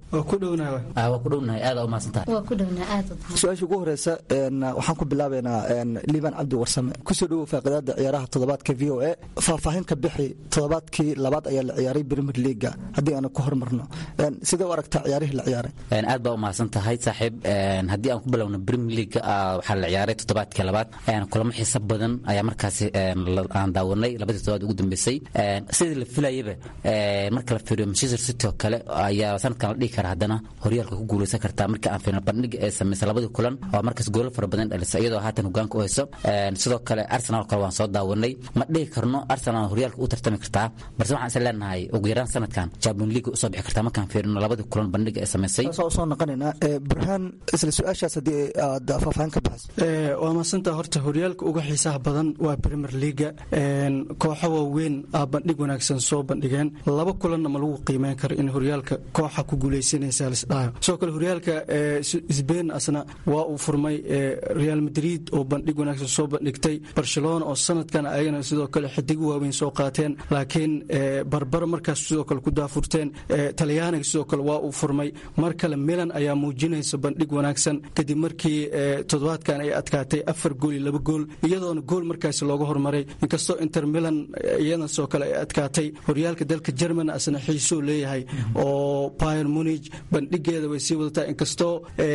su-aasha ugu horeysa waxaan ku bilaabeynaa liibaan cabdi warsame kusoo dhawow faaqidaada ciyaaraha todobaadka v o a faahfaahin ka bixi todobaadkii labaad ayaa la ciyaaray premier leaga haddii aan ku hormarno sidee u aragtaa ciyaarihii la ciyaaray aad baa u mahadsan tahay saaxiib haddii aan ku bilowno premier league waxaa la ciyaaray toddobaadkii labaad kulamo xiiso badan ayaa markaasi aan daawanay labadii toddobaad ugu dambeysay sidii la filayaba marka la fiiriyo manchester city oo kale ayaa sanadkan la dhihi kara haddana horyaalka ku guuleysan kartaa marka aan fiirno bandhiga ee sameysay labadii kulan oo markaas goolo fara badan dhalisa iyadoo haatan hogaanka u hayso sidoo kale arsenal kale waan soo daawanay ma dhihi karno arsenal horyaalka u tartami kartaa balse waxaan is leenahay ugu yaraan sanadkan champion league usoo bixi kartaa markaan fiirino labadii kulan bandhiga ee sameysay soo noqonaynaa burhaan isla su-aashaas haddii aad faahfaahin ka bixiso waa maasanta horta horyaalka uga xiisaha badan waa premier leaga kooxo waaweyn aa bandhig wanaagsan soo bandhigeen laba kulanna ma lagu qiimeyn karo in horyaalka kooxa ku guuleysanaysa lisdhahayo sidoo kale horyaalka sbain asna waa uu furmay real madrid oo bandhig wanaagsan soo bandhigtay barcelona oo sanadkan ayagana sidoo kale xidigo waaweyn soo qaateen laakiin barbar markaas sidoo kale ku daafurteen talyaaniga sidoo kale waa uu furmay mar kale milan ayaa muujinaysa bandhig wanaagsan kadib markii toddobaadkan ay adkaatay afar gool iyo laba gool iyadoona gool markaasi looga hormaray inkastoo inter milan iyadana sidoo kale ay adkaatay horyaalka dalka german asna xiisuu leeyahay oo bayer munich bandhigeeda way sii wadataa inkastoo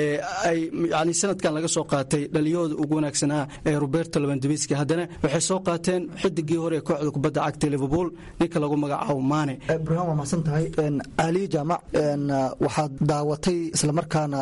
ay yani sanadkan laga soo qaatay dhaliyahooda ugu wanaagsanaa ee roberto labandabiski haddana waxay soo qaateen xidigii hore ee kooxda kubadda cagta liverpool ninka lagu magacaabo maane burhaan waa mahadsan tahay ali jaamac waxaad daawatay islamarkaana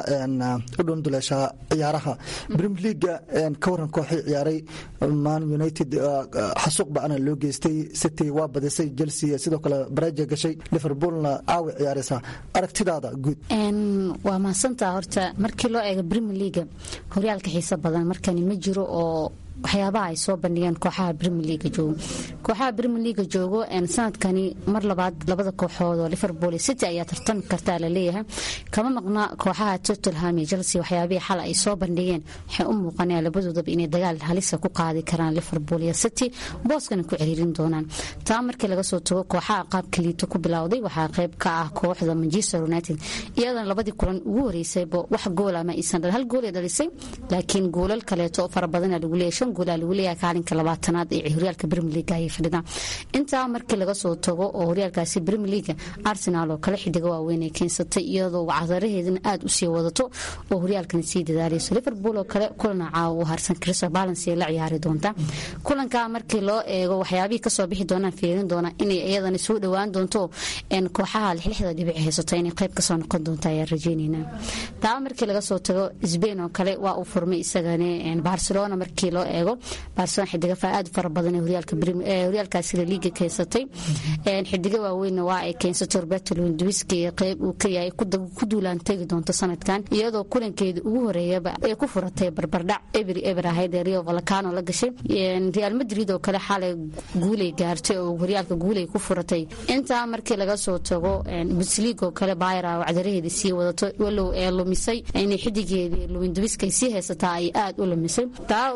u dhunduleeshaa ciyaaraha premier leaga ka waran kooxii ciyaaray man united xasuuq bacna loo geystay city waa badisay chelsea sidoo kale baraja gashay liverpoolna caawi ciyaaraysaa aragtidaada guud waa mahadsantaa horta markii loo eego premier leaga horyaalka xiiso badan markani ma jiro oo waxyaabaha ay soo bandhigeen kooxaha premier leaga joogo kooxaha premier leaga joogo sanadkani mar labaad labada kooxood oo liverpool city ayaa tartami kartaa laleeyahay kama maqna kooxaha tottenham iyo chelsea waxyaabihii xal ay soo bandhigeen waxay u muuqanayaan labadoodaba inay dagaal halisa ku qaadi karaan liverpool iyo city booskana ku ciriirin doonaan taa markii laga soo tago kooxaha qaabka liito ku bilowday waxaa qayb ka ah kooxda manchester united iyadana labadii kulan ugu horeysayba wax goola ma iisan dhal hal gool ay dhalisay laakiin goolal kaleeto fara badana lagu leeyahay shan gool aa lagu leeyahay kaalinka labaatanaad ee horyaalka premier league ayay fadhidaan intaa markii laga soo tago oo horyaalkaasi premier league arsenal oo kale xidiga waaweyn ay keensatay iyadoo cadaraheedana aada usii wadato oo horyaalkana sii dadaalayso liverpool oo kale kulana caawa u harsan crystal balance ay la ciyaari doontaa kulankaa markii loo eego waxyaabihii kasoo bixi doonaan fiirin doona inay iyadana soo dhowaan doonto kooxaha lixlixda dhibic haysato inay qayb kasoo noqon doonta ayaan rajeyneynaa taa markii laga soo tago sbain oo kale waa uu furmay isagana barcelona markii loo eego barcelona xidiga aad fara badan horyaalkaasi laliiga keensatay xidiga waaweynna waa ay keensatay roberto lewandowski qayb uu ka yahay ku duulaan tegi doonto sanadkan iyadoo kulankeeda ugu horeeyaba ay ku furatay barbardhac eber eber ahayd ee rio valcano la gashay real madrid oo kale xalay guulay gaartay oo horyaalka guulay ku furatay intaa markii laga soo tago busliig oo kale bayra oo cadaraheeda sii wadato walow ee lumisay inay xidigeedii lewandowski ay sii haysataa ay aad u lumisay taa kale markii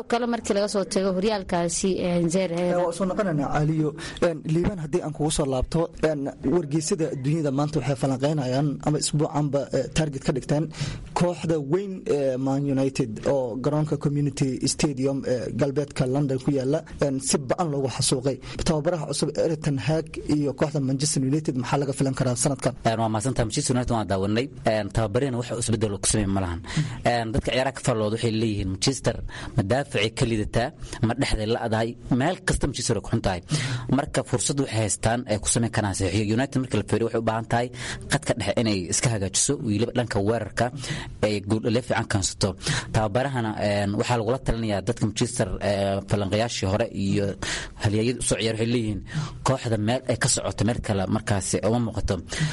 markii laga soo tago horyaalkaasi waa soo noqonayna aliyo liibaan haddii aan kugu soo laabto wargeysada dunyada maanta waxay falanqeynayaan ama isbuucanba target ka dhigteen kooxda weyn ee man united oo garoonka community stadium ee galbeedka london ku yaala si ba-an loogu xasuuqay tababaraha cusub eriton hag iyo kooxda manchester united maxaa laga filan karaa sanadkan waa mahadsanta manchester united waan daawanay tababarina wax isbedel ku sameyn ma lahan dadka ciyaaraha ka farlooda waxay leeyihiin manchester madaaficay ka lidataa ma dhexday la-dahay meel kasta manchester ay ku xun tahay marka fursad waxay haystaan ay ku sameyn karaan saxiixiyo united marka la feeriyo waxay u baahan tahay qadka dhexe inay iska hagaajiso weliba dhanka weerarka ay gooldhalee fiican kaansato tababarahana waxaa lagula talinayaa dadka manchester falanqayaashii hore iyo halyaayada usoo ciyaar waxay leeyihiin kooxda meel ay ka socoto meel kale markaasi uma muuqato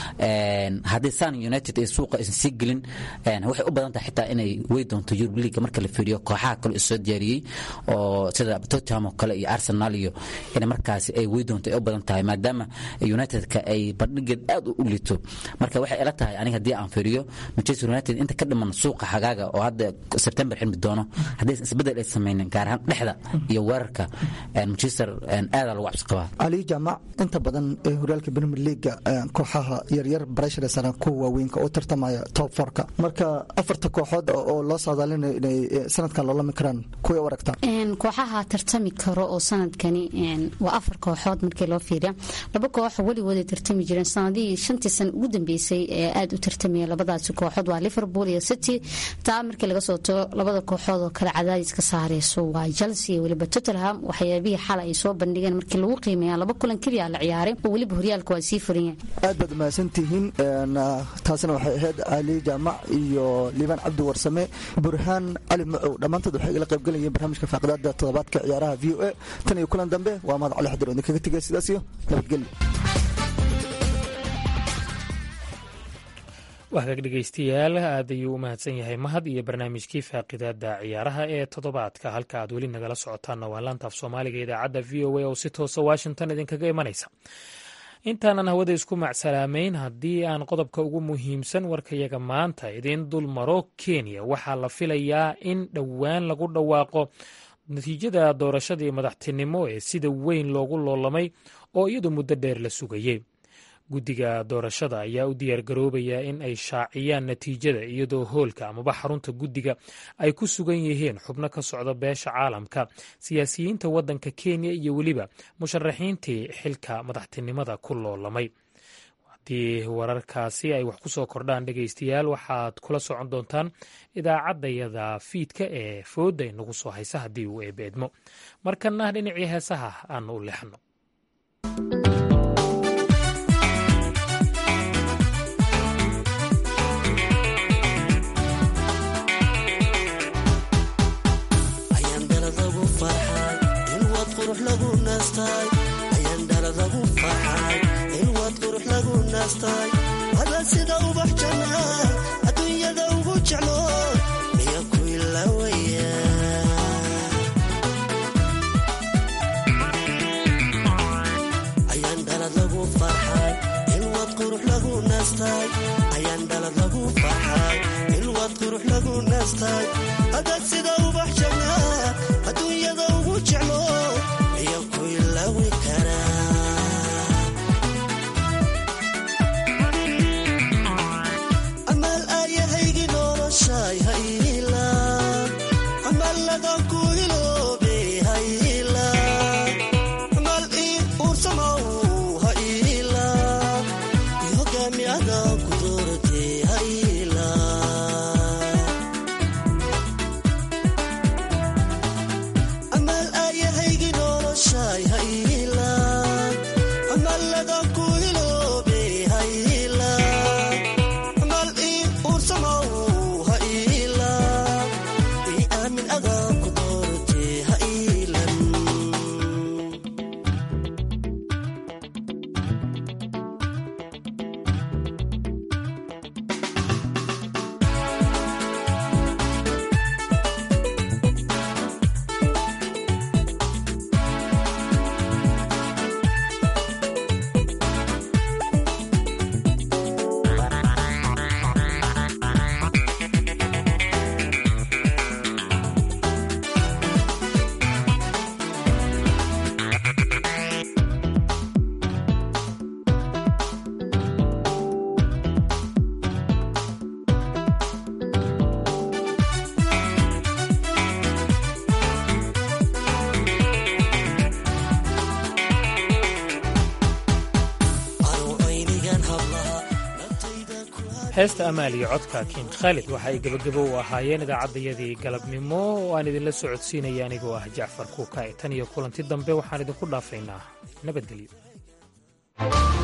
haddii san united ay suuqa aysan sii gelin waxay u badan tahay xitaa inay wey doonto Europe League marka la fiiriyo kooxaha kale soo diyaariyey oo sida Tottenham oo kale iyo Arsenal iyo in markaasi ay wey doonto ay u badan tahay maadaama United-ka ay bandhigeed aad u liito marka waxay ila tahay aniga haddii aan fiiriyo Manchester United inta ka dhiman suuqa xagaaga oo hadda September xilmi doono haddii isbedel ay sameeyeen gaar ahaan dhexda iyo weerarka Manchester aad lagu cabsi qabaa ali jamac inta badan ee horyaalka Premier League kooxaha yaryar pressure saran kuwa waaweynka oo tartamaya top 4ka marka afarta kooxood oo loo saadaalinayo inay sanadkan loola karaan kuway u aragtaa kooxaha tartami karo oo sanadkani waa afar kooxood markii loo fiiriya laba koox weligood ay tartami jireen sanadihii shantii sana ugu dambeysay ee aada u tartamaya labadaasi kooxood waa liverpool iyo city taa markii laga soo tago labada kooxood oo kale cadaadis ka saareyso waa chelsea iyo weliba tottenham waxyaabihii xalay ay soo bandhigeen markii lagu qiimeeya laba kulan keliya la ciyaaray oo weliba horyaalka waa sii furan yahay aad baad mahadsantihiin taasina waxay ahayd ali jaamac iyo liibaan cabdi warsame burhaan cali macow dhammaantood waxay igala qaybgalayeen barnaamijka faaqidaada toddobaadka ciyaaraha v o a tan iyo kulan dambe waa mahad cali xadir oo idinkaga tegay sidaas iyo nabadgelyo wahagaag dhegaystayaal aad ayuu u mahadsan yahay mahad iyo barnaamijkii faaqidaada ciyaaraha ee toddobaadka halka aad weli nagala socotaanna waa laantaaf soomaaliga idaacadda v o a oo si toosa washington idinkaga imanaysa intaanan hawada isku macsalaamayn haddii aan qodobka ugu muhiimsan warkayaga maanta idiin dul maro kenya waxaa la filayaa in dhowaan lagu dhawaaqo natiijada doorashadii madaxtinimo ee sida weyn loogu loolamay oo iyadu muddo dheer la sugayey guddiga doorashada ayaa u diyaargaroobaya in ay shaaciyaan natiijada iyadoo hoolka amaba xarunta guddiga ay ku sugan yihiin xubno ka socda beesha caalamka siyaasiyiinta waddanka kenya iyo weliba musharaxiintii xilka madaxtinimada ku loolamay haddii wararkaasi ay wax ku soo kordhaan dhegaystayaal waxaad kula socon doontaan idaacaddayada fiidka ee fooda inagu soo haysa haddii uu eebeedmo markana dhinacii heesaha aan u leexno ada sida ubax janna adduunyada ugu jeclo miya ku ilaawaya ayaan dhalad lagu farxay ilwad qurux lagu naastay ayaan dhalad lagu farxay ilwad qurux lagu naastay ada sida ubax janna adduunyada ugu jeclo miya ku ilaawi karaa amal heesta amaal iyo codka kiin khaalid waxa ay gebagabo u ahaayeen idaacaddayadii galabnimo oo aan idinla socodsiinaya anigoo ah jacfar kuuka tan iyo kulanti dambe waxaan idinku dhaafaynaa nabadgelyo